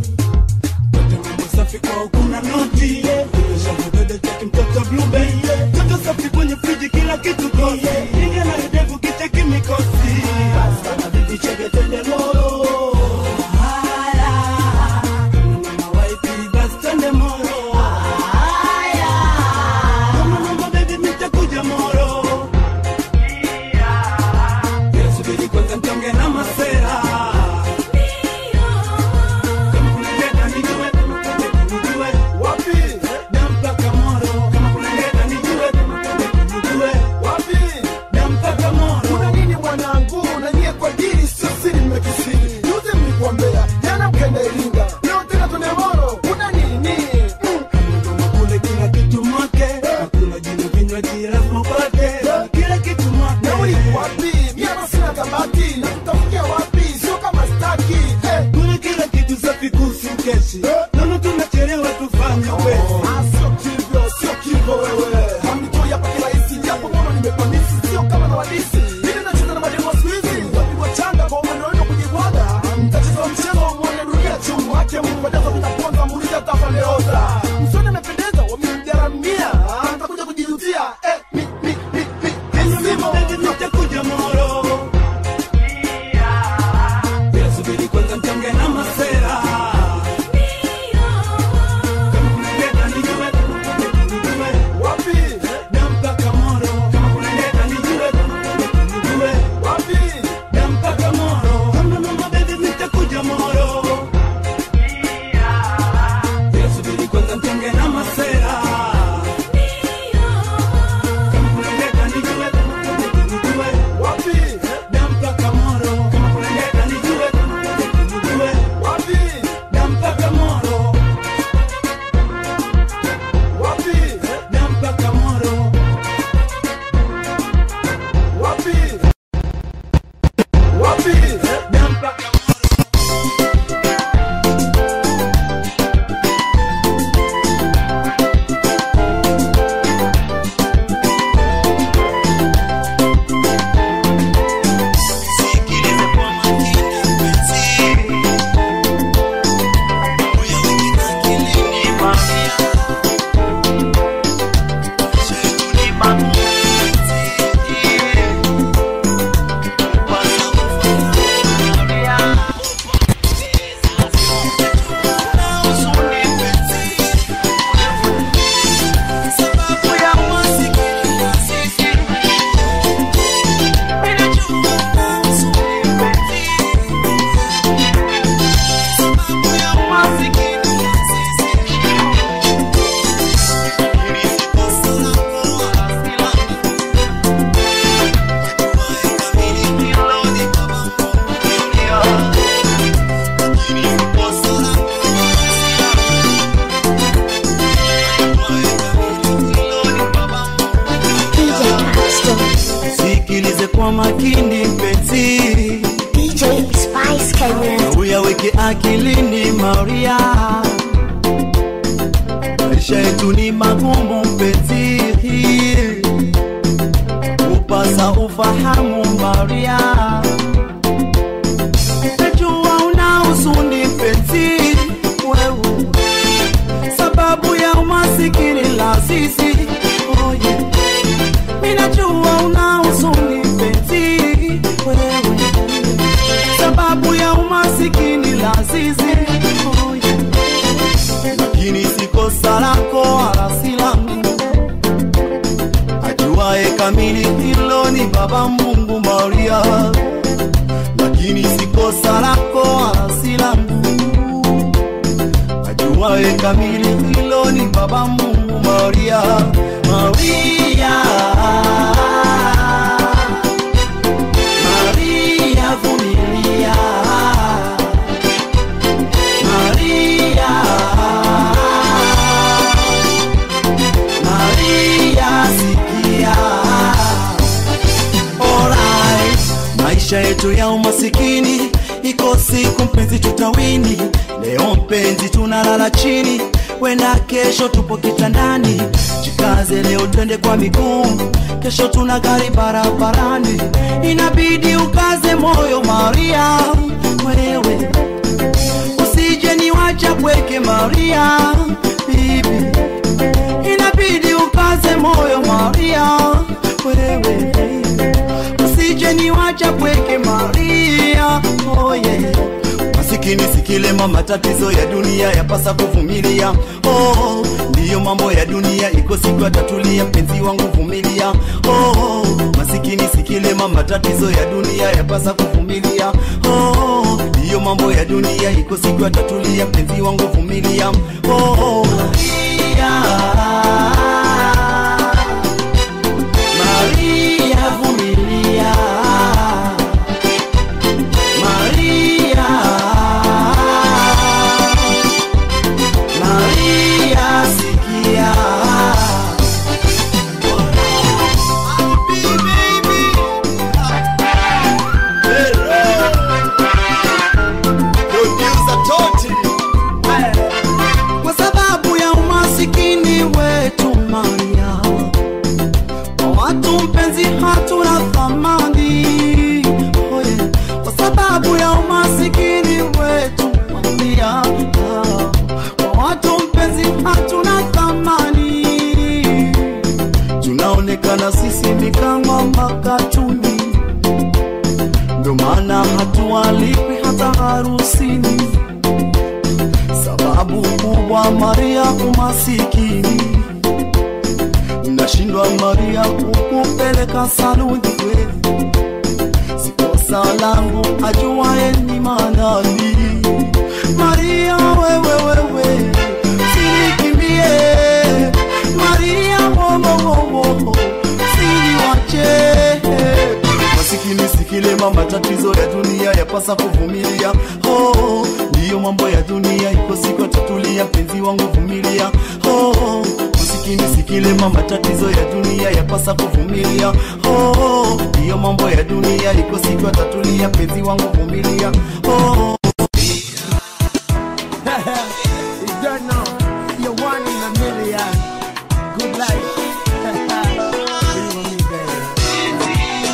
S11: safi kwao kuna noti shavodede cheki mtoto blube toto safi kwenye friji kila kitu kosi ingia na idevu kicheki mikosi
S9: Sana vipi chege twende moro
S11: haya mama waipi basi twende moro haya kama mama baby nitakuja moro subiri kwanza mtonge na masera kama kunaleta nijue kama kunaleta nijue
S9: Wapi?
S11: dampaka moro kama kunaleta nijue kama kunaleta nijue
S9: Wapi?
S11: dampaka moro
S9: Kuna nini mwanangu na nyie kwa dini sio siri mmekisiri Juzi mlikuambea jana mkenda Iringa Leo tena twende moro Kuna nini? Mm.
S11: kule kila kitu mwake hakuna jina vinywaji lazima upate kila kitu mwake
S9: Nauli wapi? Mimi hapa sina kabati Na tutafikia wapi? Sio kama staki eh.
S11: kule kila kitu safi kuhusu keshi naona tunachelewa tufanye wezi
S9: Ah, sio kivyo, sio kivyo wewe Hamnitoi hapa kirahisi Japo mono nimepanisi Sio kama na wadisi Mimi nacheza na mademo wa siku hizi Wapigwa changa kwa umwendo wenu kujibwaga Mtacheza mchezo wa mwone dunia chungu Hake mungu wajaza vinaponza Muulize atafandeoza Msoni amependeza Wamemjaramia Ah, Mtakuja kujijutia Eh, mi, mi, mi, mi Misimo
S11: nitakuja moro Bila subiri kwanza mtonge na masera kama kunaleta nijue kama kunaleta nijue
S9: Wapi?
S11: dampaka moro kama kunaleta nijue kama kunaleta nijue
S9: Wapi?
S11: dampaka moro kama mama baby nitakuja moro Bila subiri kwanza mtonge na masera kama kunaleta nijue kama kunaleta nijue
S9: Wapi?
S11: dampaka moro kama kunaleta nijue kama kunaleta nijue
S9: Wapi?
S11: dampaka moro
S9: Wapi?
S11: dampaka moro
S9: Wapi? Wapi?
S11: dampaka
S1: DJ Paxton
S12: sikilize kwa makini mpenzi
S1: DJ Spice Kenya
S12: uyaweke akilini Maria, maisha yetu ni magumu mpenzi,
S13: nakosa ufahamu Maria, najua una huzuni mpenzi wewe, sababu ya umasikini lazizi oh yeah. Mimi najua una huzuni mpenzi wewe, sababu ya umasikini lazizi oh yeah. Lakini si kosa lako wala si langu ajuaye kamili hilo ni Baba Mungu Maria, lakini si kosa lako wala si langu. Ajuaye kamili hilo ni Baba Mungu Maria, Maria, Maria vumilia, Maria, Maria sikia. Alright. Maisha yetu ya umasikini iko siku mpenzi tutawini. Leo mpenzi tunalala chini, wenda kesho tupo kitandani. Jikaze leo twende kwa miguu, kesho tuna gari barabarani. Inabidi ukaze moyo Maria, wewe usije niwacha pweke Maria, bibi inabidi ukaze moyo Maria, wewe usije niwacha pweke Maria, oh yeah. Masikini sikilema, matatizo ya dunia yapasa kuvumilia. Oh, ndiyo mambo ya dunia, iko siku atatulia. Mpenzi wangu vumilia. Oh, masikini sikilema, matatizo ya dunia yapasa kuvumilia. Oh, ndiyo mambo ya dunia, iko siku atatulia. Mpenzi wangu vumilia. Oh, Maria, Maria vumilia. Maria, Maria sikia. Kwa sababu ya umasikini wetu Maria, kwa watu mpenzi hatuna thamani oh yeah. Kwa sababu ya umasikini wetu Maria, kwa watu mpenzi hatuna thamani, tunaonekana sisi ni kama makatuni, ndio maana hatualikwi hata harusini sababu kubwa Maria umasikini, nashindwa Maria kukupeleka saluni kweli, si kosa langu, ajuaye ni manani. Maria wewe wewe, sinikimbie Maria wowowowo, siniwache masikini sikilema, matatizo ya dunia yapasa kuvumilia. Oh, ndiyo mambo ya dunia, iko siku atatulia. Mpenzi wangu vumilia. Oh, masikini sikilema, matatizo ya dunia yapasa kuvumilia. Oh, ndiyo mambo ya dunia, iko siku atatulia. Mpenzi wangu vumilia. Oh,
S14: you don't know. You're one in a million. Good life. Believe in me, baby.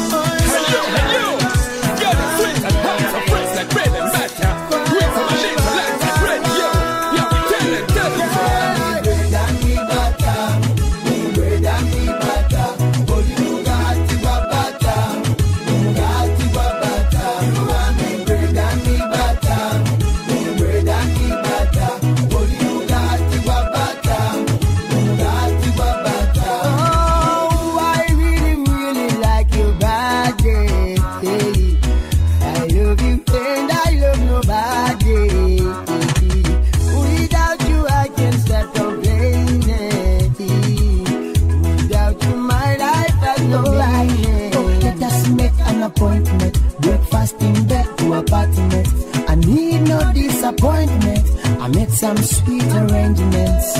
S14: Oh, I really, really like your body. I love you and I love nobody. Without you, I can start complaining. Without you, my life has no life.
S15: Oh, let us make an appointment. Breakfast in bed to apartment. I need no disappointment. I made some sweet arrangements.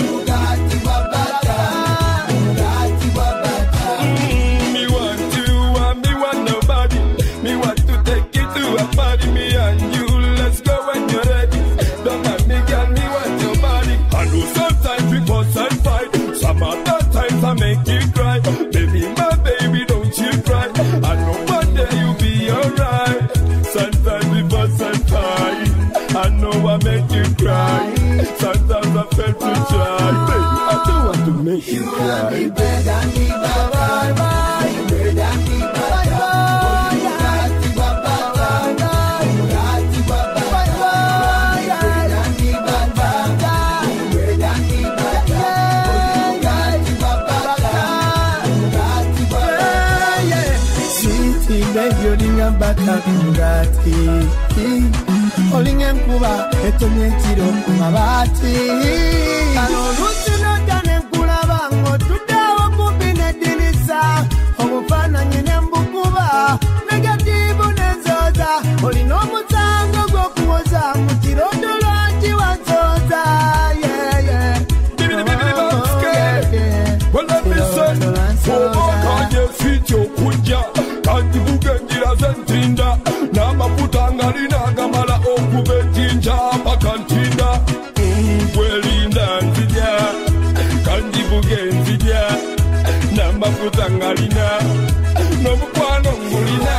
S16: Me want to
S14: Sweetie, baby, olinga bata kungati olinga enkuba etonye ekiro ku mabaati kano oluusi nojja ne nkulaba ng'otuddewo kumpi n'eddirisa obufaananyi ne mbukuba negatiivu n'enzooza olina omusango gw'okuwoza mu kirondo lwaki wansooza
S9: obakanyefiti okujja kandivuga enjira zentinda n'amafuta ngalina agamala okuba ejjinja paka ntinda nkwelinda nzija kandivuga enzija n'amafuta ngalina n'omukwano ngulina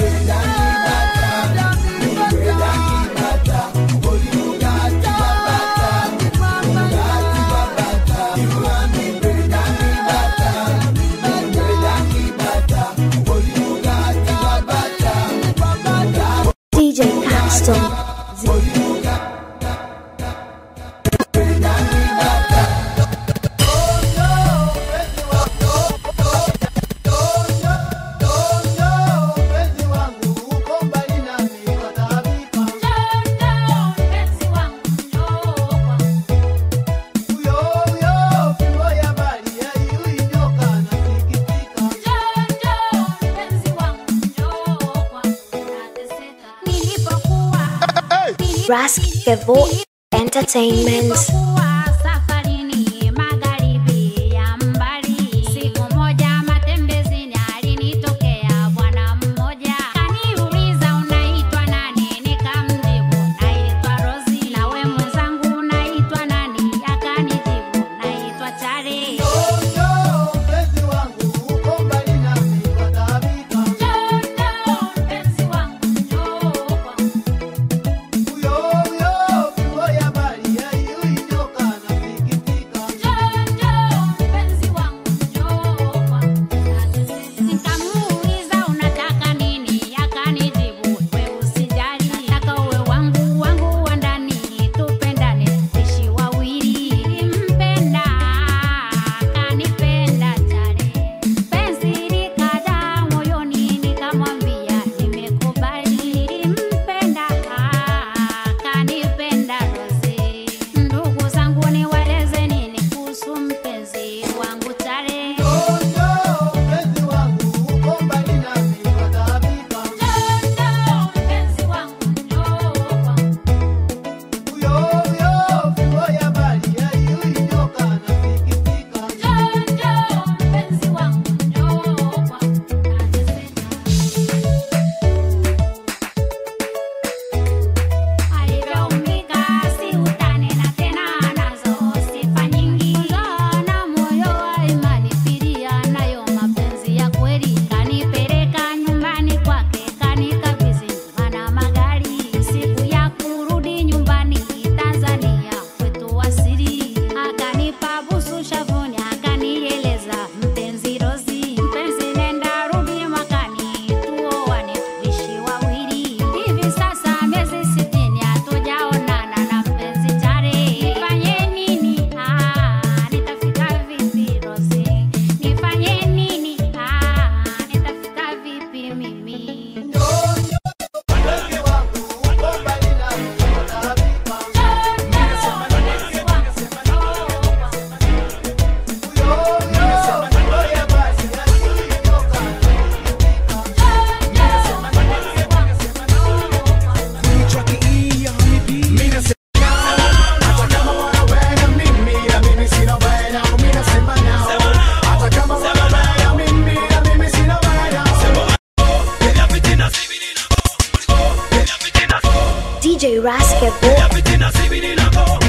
S1: DJ Paxton. Rask Kevo Entertainment.
S16: safarini magharibi ya mbali siku moja matembezini alinitokea bwana mmoja kaniuliza unaitwa nani nikamjibu naitwa rosi nawe mwenzangu unaitwa nani akanijibu naitwa chari Nikamuuliza unataka nini, akanijibu we usijali, nataka uwe wangu wangu wa ndani, tupendane tuishi wawili. Nilimpenda akanipenda chale, penzi likaja moyoni, nikamwambia nimekubali. Nilimpenda akanipenda Rose, ndugu zangu niwaeleze nini kuhusu mpenzi wangu chale. Alivyoumbika si utani na tena anazo sifa nyingi. Na moyo wa imani fidia nayo mapenzi ya kweli. Kanipeleka nyumbani kwake kanikabidhi nyumba na magari. Siku ya kurudi nyumbani Tanzania kwetu asili. Akanipa busu shavuni akanieleza mpenzi Rosi. Mpenzi nenda rudi mwakani tuoane tuishi wawili. Hivi sasa miezi sitini hatujaonana na mpenzi Chare. Nifanye nini? Ah, nitafika vipi Rosi? Nifanye nini? Ah, nitafika vipi mimi?
S1: DJ Rask Kevo.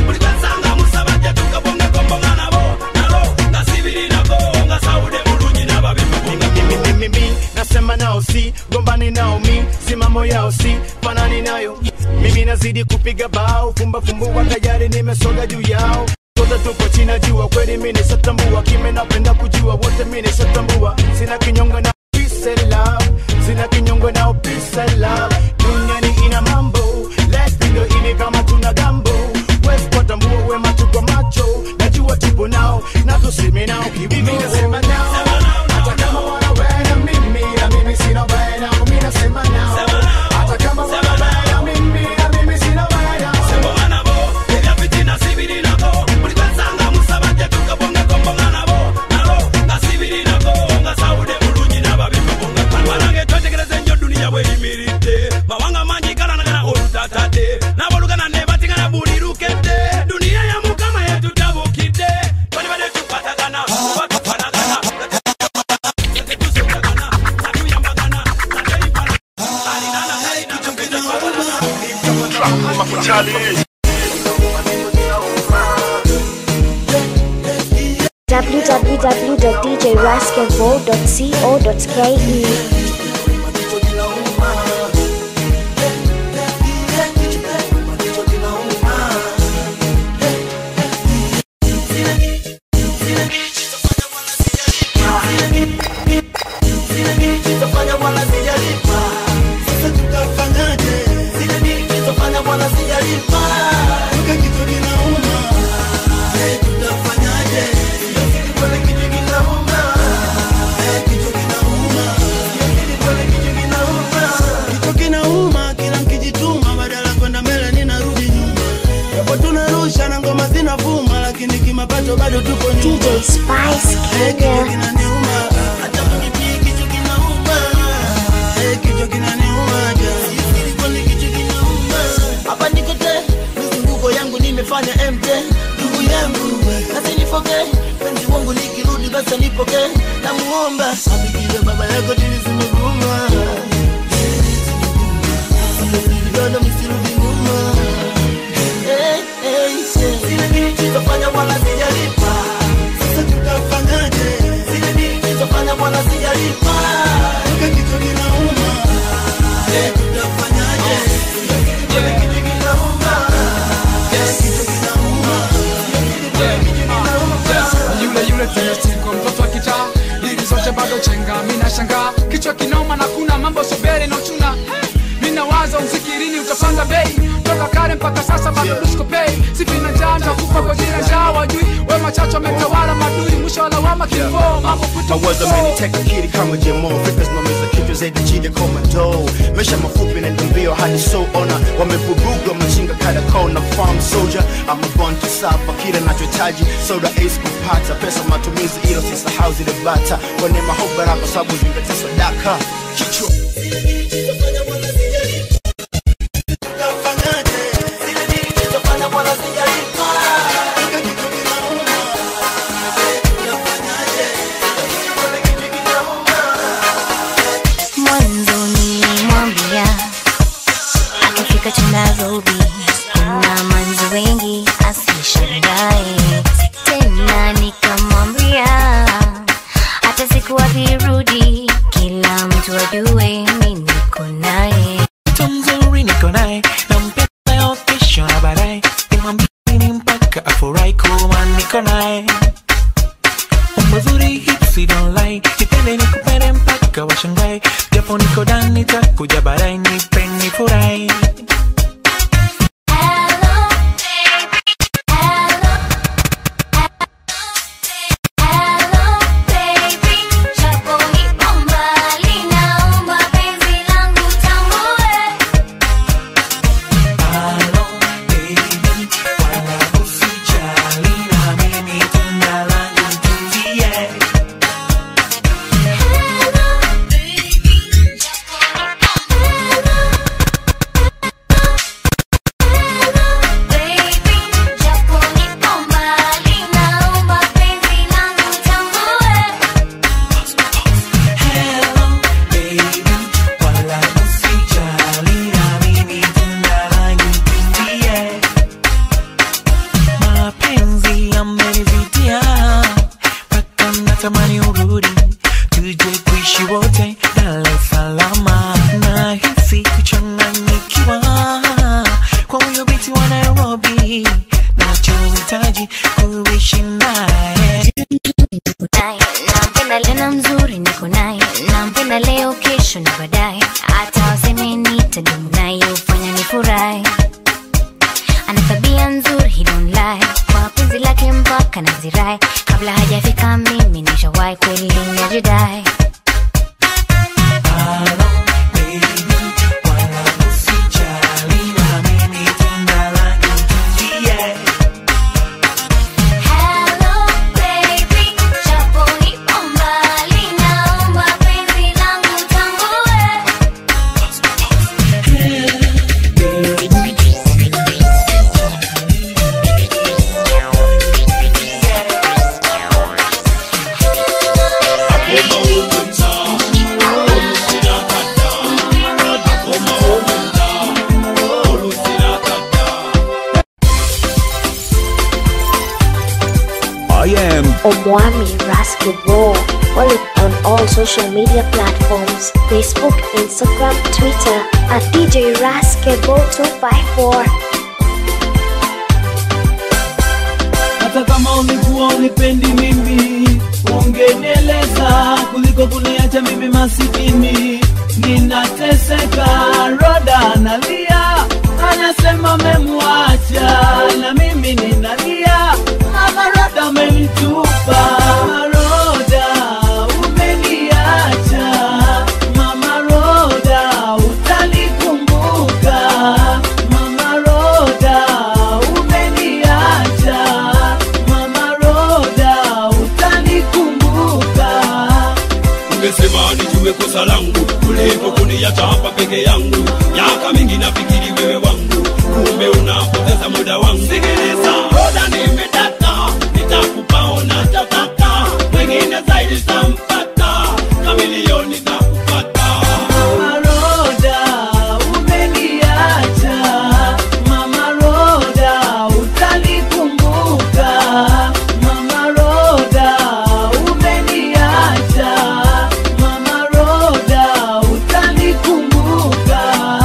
S17: mimi nasema nao si gombani nao mi simamo yao si fanani nayo mimi nazidi kupiga bao fumba fumbua tayari nimesoga juu yao sote tupo chini ya jua kweli mimi nishatambua kime napenda kujua wote mimi nishatambua sina kinyongo na peace and love sina kinyongo na peace and love duniani ina mambo let's ndio ile kama tuna gambo west kwa tambua we macho kwa macho najua tupo nao na tuseme nao kibibi nasema nao hata kama wanawena mimi na mimi sina wena mimi nasema nao hata kama wanawena mimi na mimi sina wena
S18: mawanga mangi galanagana olutatade nabolugana nebatigana buli lukete duniya ya mukama yetutabukidde balibade tukwatagana batufanagana
S1: www.djrasketball.co.ke
S13: Tutafanya bwana sijalipa. Sasa tutafanyaje? Zile dili tutafanya bwana sijalipa. Weka kitu kinauma. Eh, tutafanyaje? Sio siri pale kitu kinauma. Eh, kitu kinauma. Sio siri pale kitu kinauma. Kitu kinauma, kila mkijituma badala kwenda mbele ninarudi nyuma. Japo tunarusha na ngoma zinavuma lakini kimapato bado tuko nyuma.
S1: DJ Spice
S13: Eh, kitu
S1: Kenya.
S13: kinaniuma. Hata mimi pia kitu kinauma. Eh, kichwa kinaniuma ja. Siri kwani kichwa kinauma. Hapa niko te, mizunguko yangu nimefanya MT. Ndugu yangu, kasi nifoke. Penzi wangu likirudi basi nipoke. Namuomba abikie baba yako dili zimeguma. Bado misirudi nyuma. Eh, eh, eh. Zile dili tutafanya wala sijalipa. Sasa tutafanyaje? Zile dili tutafanya wala sijalipa. Weka kichwa kinauma. Eh, tutafanyaje? Kile kitu kinauma. Eh, kitu kinauma. Kile kitu kinauma.
S19: yule yule tena siku mtoto wa kitaa dili zote bado chenga mina shangaa kichwa kinauma na kuna mambo sobere na uchuna mina waza mzikirini utapanda bei toka kale mpaka sasa bado duskopei sifina njaa ntakufa kwa jina njaa wajui we machacho ametawala madui mwisho wa lawama kifo mambo
S17: mawazo ameniteka kiri kama jemo fikra zinaumiza kichwa zaidi chini komando maisha mafupi na mbio hadi so ona wamevuruga machinga kada kona farm soldier I'm a born to suffer kile nachohitaji soda ace kupata pesa matumizi ilo sisahau zile bata kwa neema hope baraka sababu zingatia sadaka kichwa
S20: mwanzo nilimwambia akifika tu Nairobi kuna manzi wengi asishangae tena nikamwambia hata siku akirudi kila mtu ajue mi niko naye
S21: mtu mzuri niko naye nampenda leo kesho na baadaye nimwambie ni mpaka afurahi kuwa niko naye umbo zuri hipsi don't lie nipende nikupende mpaka washangae japo niko ndani takuja baadaye nipe nifurahi mapenzi yamenivutia mpaka natamani urudi tuje kuishi wote Dar es Salaam nahisi kuchanganyikiwa kwa huyo binti wa Nairobi nachohitaji ku
S20: kesho na baadaye hata waseme nitadumu naye ufanya ni furahi ana tabia nzuri he don't lie kwa penzi lake mpaka nazirai kabla hajafika mimi nishawahi kweli najidai Hello baby, japo nipo mbali, naomba penzi langu tambue.
S3: I am
S1: Omwami Basketball. Follow it on all social media platforms Facebook, Instagram, Twitter at DJ Basketball254.
S11: hata kama ulikuwa unipendi mimi ungenieleza kuliko kuniacha mimi masikini ninateseka roda analia anasema memwacha na mimi ninalia mama roda amenitupa roda umeniacha mama roda utanikumbuka mama roda umeniacha mama roda utanikumbuka
S18: ungesema nijue kosa langu kuliko kuniacha hapa peke yangu miaka mingi nafikiri wewe wangu kumbe unapoteza muda wangu sikiliza roda nimedata nitakupa unachotaka mwingine zaidi tampata kamilioni takupata
S11: Mama Roda, umeniacha. Mama Roda, utanikumbuka. Mama Roda, umeniacha. Mama Roda, utanikumbuka.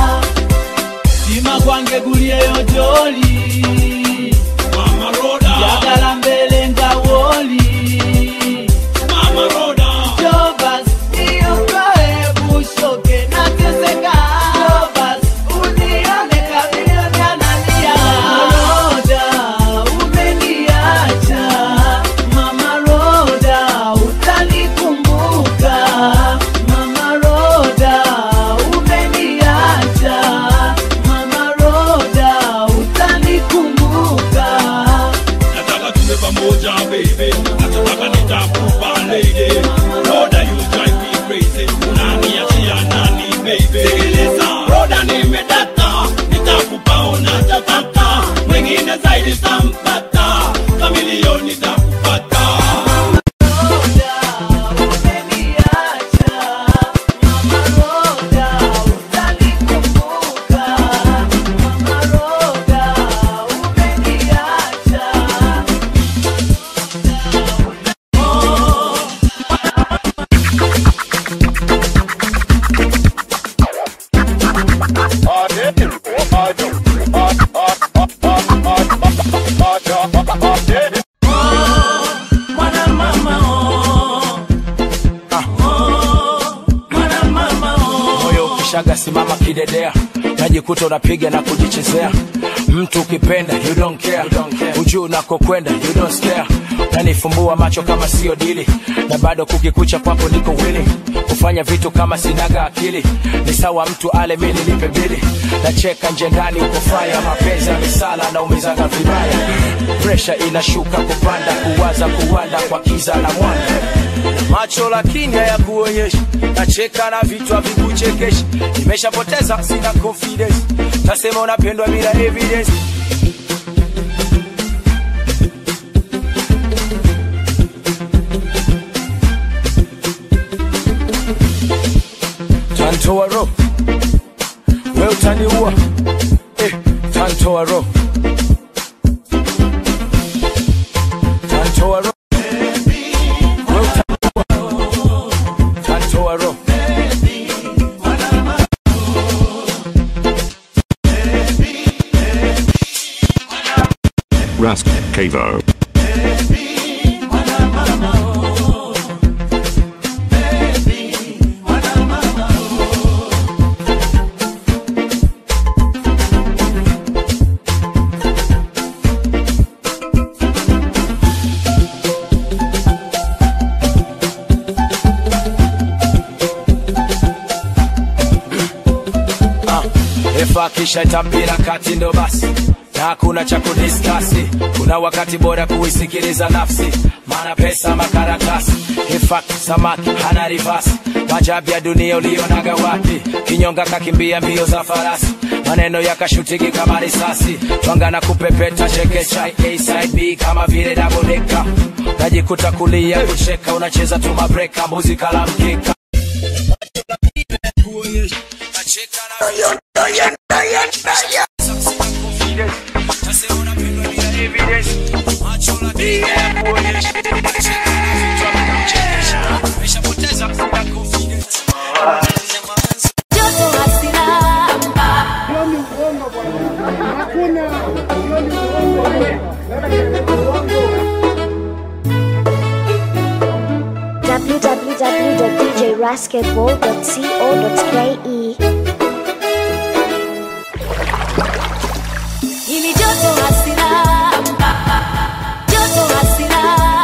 S11: Sima kwange gulie yojoli.
S18: Mama Roda,
S11: yagala mbele ngawoli.
S18: Mama Roda,
S11: Jobas, niokoe bushoke nateseka. Jobas, unione kamilioni analia. Roda, umeniacha. Mama Roda, utanikumbuka. Mama Roda, umeniacha. Mama Roda, utanikumbuka.
S18: nataka tuwe pamoja baby nataka nitakupa lady roda you drive me crazy unaniachia nani baby sikiliza roda nimedata nitakupa unachotaka mwingine zaidi tampata kamilioni takupata
S6: moyo ukishaga simama kidedea najikuta unapiga na kujichezea mtu ukipenda you don't care ujuu unakokwenda you don't stare nanifumbua macho kama sio dili na bado kukikucha kwako niko willing kufanya vitu kama sinaga akili ni sawa mtu ale mi nilipe bili nacheka nje ndani uko faya mapenzi ya misala na umizaga vibaya presha inashuka kupanda kuwaza kuwanda kwa kiza na mwanga macho lakini hayakuonyeshi nacheka na vitu havikuchekeshi nimeshapoteza sina confidence nasema unapendwa bila evidence tantoa ro we utaniua eh, tantoa ro tantoa ro we utaniua tantoa ro
S3: Rask Cavo.
S6: kisha itapira kati ndo basi na hakuna cha kudiskasi kuna wakati bora kuisikiliza nafsi maana pesa makaratasi hifaki samaki hana rivasi majabu ya dunia ulionaga wapi kinyonga kakimbia mbio za farasi maneno yakashutiki kama risasi twanga na kupepeta chekecha A side B kama vile dabodeka najikuta kulia kucheka unacheza tu mabreka mbuzi kala mkeka
S1: www.djrasketball.co.ke
S2: Hili joto hasira, joto hasira,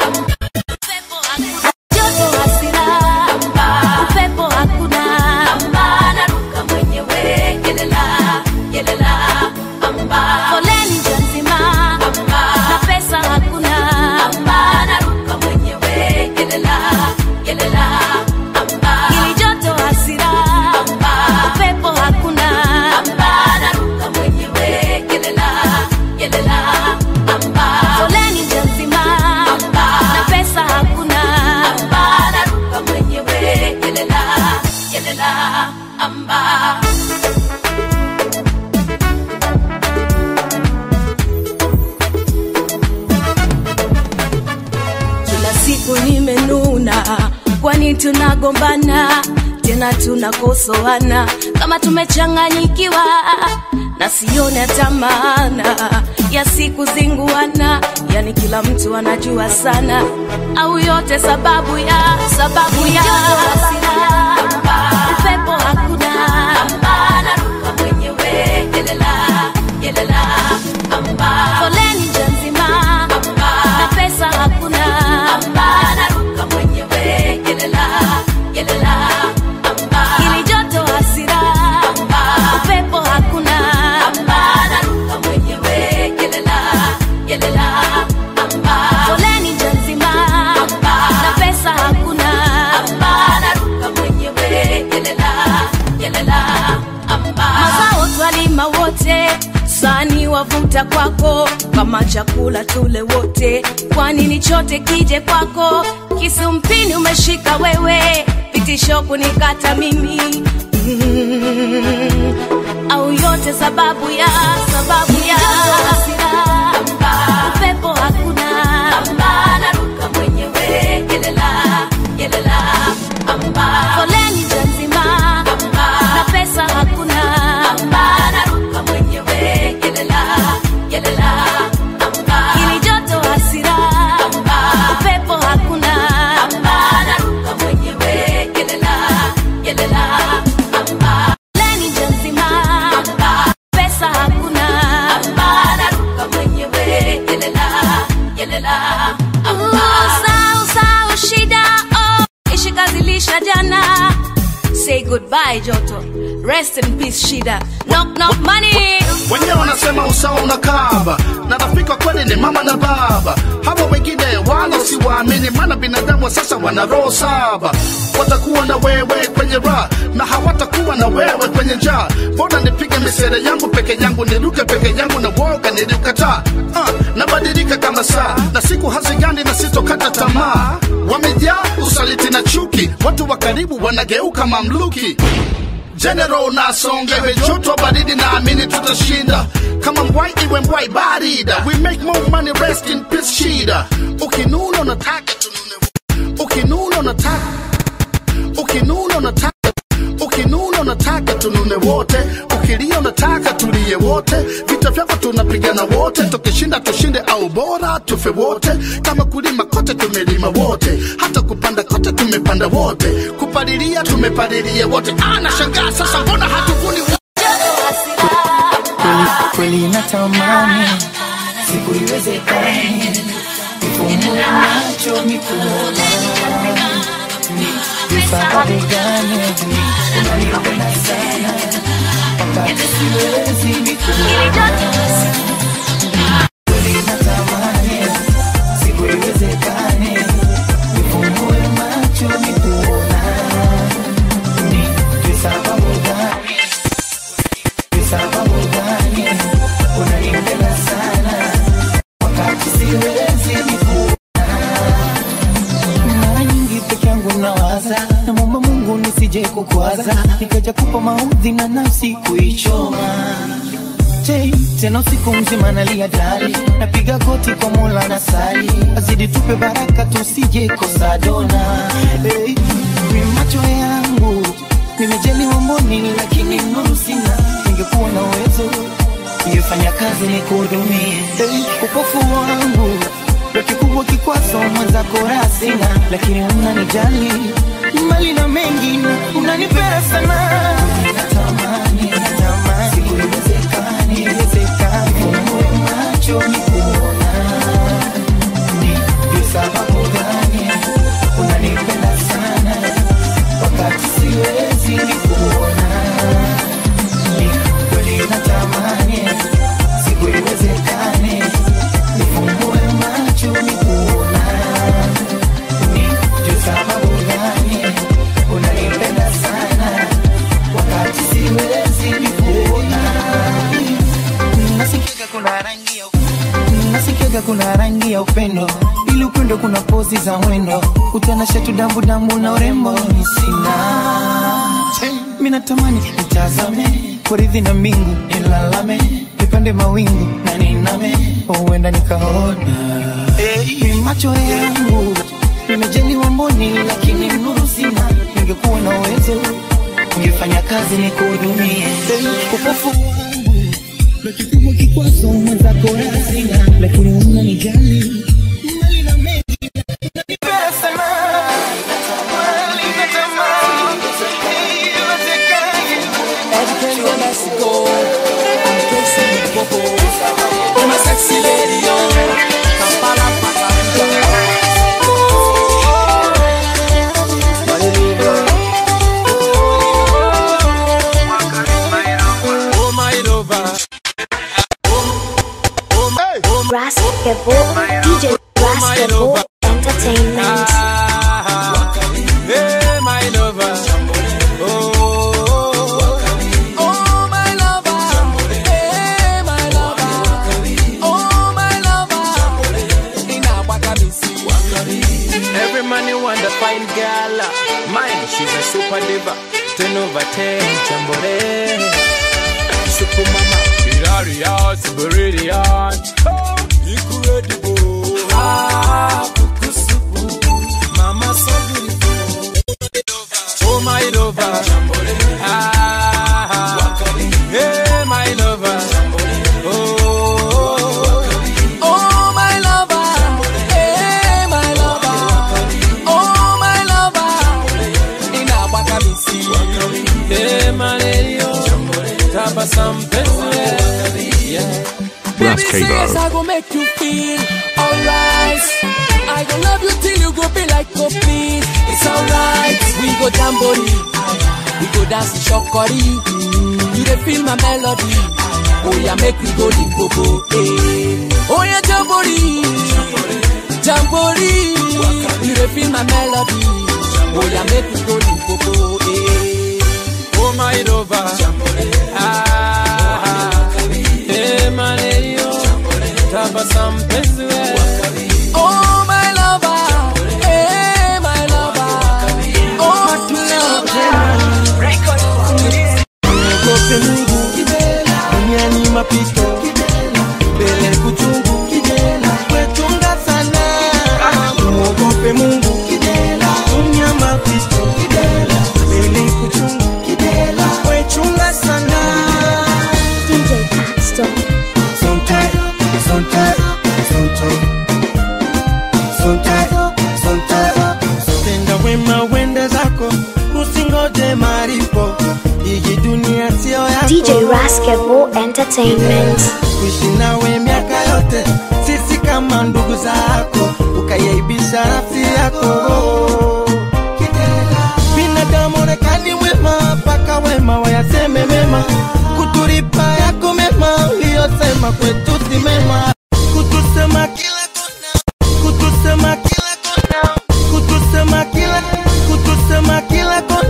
S2: joto hasira, upepo hakuna, naruka mwenyewe, yelela, yelela, foleni njia nzima, na pesa hakuna, naruka mwenyewe, yelela, yelela, hili joto hasira, upepo hakuna, naruka mwenyewe, yelela, yelela, foleni njia nzima, na pesa hakuna, naruka mwenyewe, yelela, yelela, amba. kila siku nimenuna kwani tunagombana tena tunakosoana kama tumechanganyikiwa na sione hata maana ya siku zinguana yani kila mtu anajua sana au yote sababu ya sababu ya upepo hakuna naruka mwenyewe yelela yelela foleni njia nzima na pesa hakuna naruka mwenyewe yelela yelela ili joto hasira upepo hakuna naruka mwenyewe yelela yelela foleni njia nzima na pesa hakuna naruka mwenyewe yelela yelela mazao twalima wote sani wavuta kwako kama chakula tule wote kwani ni chote kije kwako kisumpini umeshika wewe vitisho kunikata mimi mm, au yote sababu ya sababu ya upepo hakuna naruka mwenyewe yelela yelela foleni njia nzima na pesa hakuna naruka mwenyewe yelela yelela ili joto hasira upepo hakuna naruka mwenyewe yelela yelela foleni njia nzima pesa hakuna naruka mwenyewe yelela yelela sau sau shida oh ishikazilisha jana say goodbye joto rest in peace shida knock knock money
S17: wenyewe wanasema usawa unakaba na rafiki wa kweli ni mama na baba hawa wengine wala siwaamini maana binadamu wa sasa wana roho saba watakuwa na wewe kwenye raha na hawatakuwa na wewe kwenye njaa mbona nipige misere yangu peke yangu niruke peke yangu na woga niliukataa uh, nabadilika kama saa na siku hazigani na sitokata tamaa wamejaa usaliti na chuki watu wa karibu wanageuka mamluki General nasonga iwe joto baridi naamini tutashinda kama mbwai iwe mbwai barida we make more money rest in peace shida ukinuna unataka tunune ukinuna unataka ukinuna unataka ukinuna unataka tunune wote ukilia unataka tulie wote vita vyako tunapigana wote tukishinda tushinde au bora tufe wote kama kulima kote tumelima wote hata kupanda kote tumepanda wote kupalilia tumepalilia wote anashangaa sasa mbona hatuvuni wote
S21: kweli kweli natamani siku iwezekane nifumbue macho nikuone ni vifahari gani unanipenda sana mpaka
S12: wakati siwezi nikuona kweli natamani siku iwezekane nifungue macho nikuona ni ni sababu gani ni sababu gani unanipenda sana wakati siwezi nikuona mara nyingi peke yangu nawaza namwomba mungu nisije kukwaza nikaja kupa maudhi na nafsi kuichoma Je, tena usiku mzima nalia dali napiga goti kwa mola na sali azidi tupe baraka tusije kosa dona hey, ni macho yangu nimejaliwa mboni lakini nuru sina ningekuwa na uwezo ningefanya kazi ni kuhudumie hey, upofu wangu ndo kikubwa kikwazo mwenzako raha sina lakini unanijali mali na mengi na unanipenda sana natamani natamani siku iwezekani iwezekani fungue macho ni kuona ni ni sababu gani unanipenda sana wakati siwezi ni kuona ni kweli natamani siku iwezekani nifungue macho ni kuona ni juu sababu gani unanipenda sana wakati siwezi ni kuona nasikiaga kuna rangi ya nasikiaga kuna rangi ya upendo ili upendo kuna pozi za mwendo utanasha tu dambu dambu na urembo ni sina mi natamani nitazame kuridhi na mbingu nilalame nipande mawingu na niname huenda nikaona hey, macho yangu nimejaliwa mboni lakini nuru sina ningekuwa na uwezo ningefanya kazi ni kuhudumie hey, upofu wangu ndo kikubwa kikwazo mwenzako razina lakini unanijali mali na mengi unanipenda sana Natamani, natamani, iwezekane.
S1: Basketball, DJ Basketball Entertainment.
S11: Hey, my lover. Oh, oh, my lover. Hey, my lover. Oh, my lover. Inawakabisi. Every man you want to find girl. Mine, she's a super diva. Ten over ten, jambore. Super mama. Hilarious, brilliant. Oh, incredible. Ah, kukusuku. Mama so beautiful. Oh my lover. Ah, hey my lover. Oh, oh my lover. Hey my lover. Oh my lover. Inawakabisi. Hey manelio. Tabasamu penzi. Yeah.
S3: Ras
S11: Baby says
S3: Cabo.
S11: I go make you feel alright. I go love you till you go be like a please. It's alright. We go jamboree. We go dance in shokori. You dey feel my melody. Oh yeah, make we go limpopo. Eh. Oh yeah, jamboree. Jamboree. You dey feel my melody. Oh yeah, make we go limpopo. Eh. Oh my lover. Ah. Hey manelio. Tabasamu penzi wewe. Oh my lover, hey my lover, oh my
S12: Mwogope Mungu duniani mapito mbele kuchungu wetunga sana mwogope Mungu dunia mapito mbele kuchungu wechunga sana
S1: DJ Paxton.
S12: Sometime, sometime, sometime, sometime, sometime. Tenda wema wende zako usingoje maripo hii dunia sio yako
S1: DJ Basketball Entertainment.
S12: kuishi nawe miaka yote sisi kama ndugu zako ukayaibisha nafsi yako binadamu onekani wema mpaka wema wayaseme mema kutu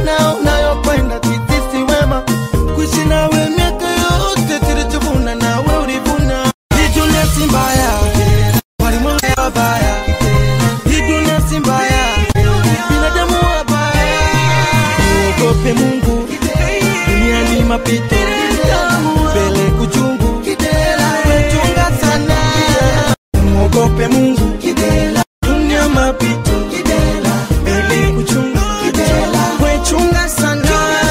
S11: sana unayokwenda kitisi wema kuishi nawe miaka yote tulichuvuna nawe ulivuna hii dunia si mbaya walimwengu wabaya hii dunia si mbaya binadamu wabaya muogope mungu dunia ni mapito mbele kuchungu wechunga sana muogope mungu dunia mapito mbele kuchunga wechunga sana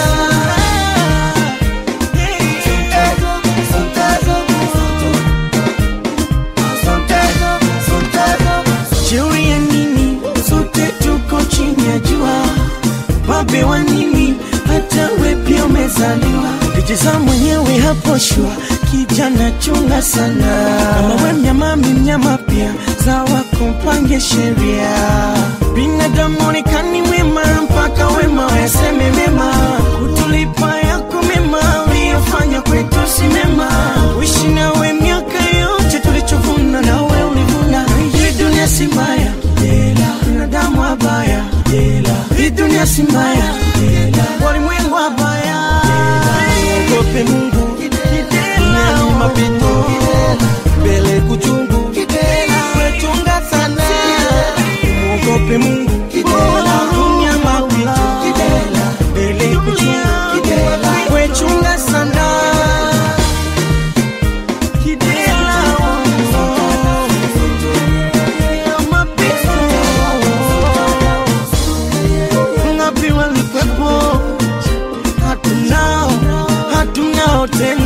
S11: Shauri ya nini? Sote tuko chini ya jua, wabe wa nini? Hata we pia umezaliwa, kijiza mwenyewe hapo shua, kijana chunga sana. Kama we mnyama, mi mnyama pia, sawa kumpange sheria. Binadamu onekani wema, mpaka wema waseme mema, kutulipa yako mema, uliyofanya kwetu si mema. Uishi nawe miaka yote, tulichovuna nawe ulivuna. Hii dunia si mbaya, binadamu wabaya, hii dunia si mbaya, walimwengu wabaya. Ogope Mungu, dunia ni mapito, mbele kuchungu, wechunga sana. Muogope Mungu, dunia mapito, mbele kuchungu, wechunga sana. Kidela, oh, mapito ngapi walikwepo hatunao hatunao tena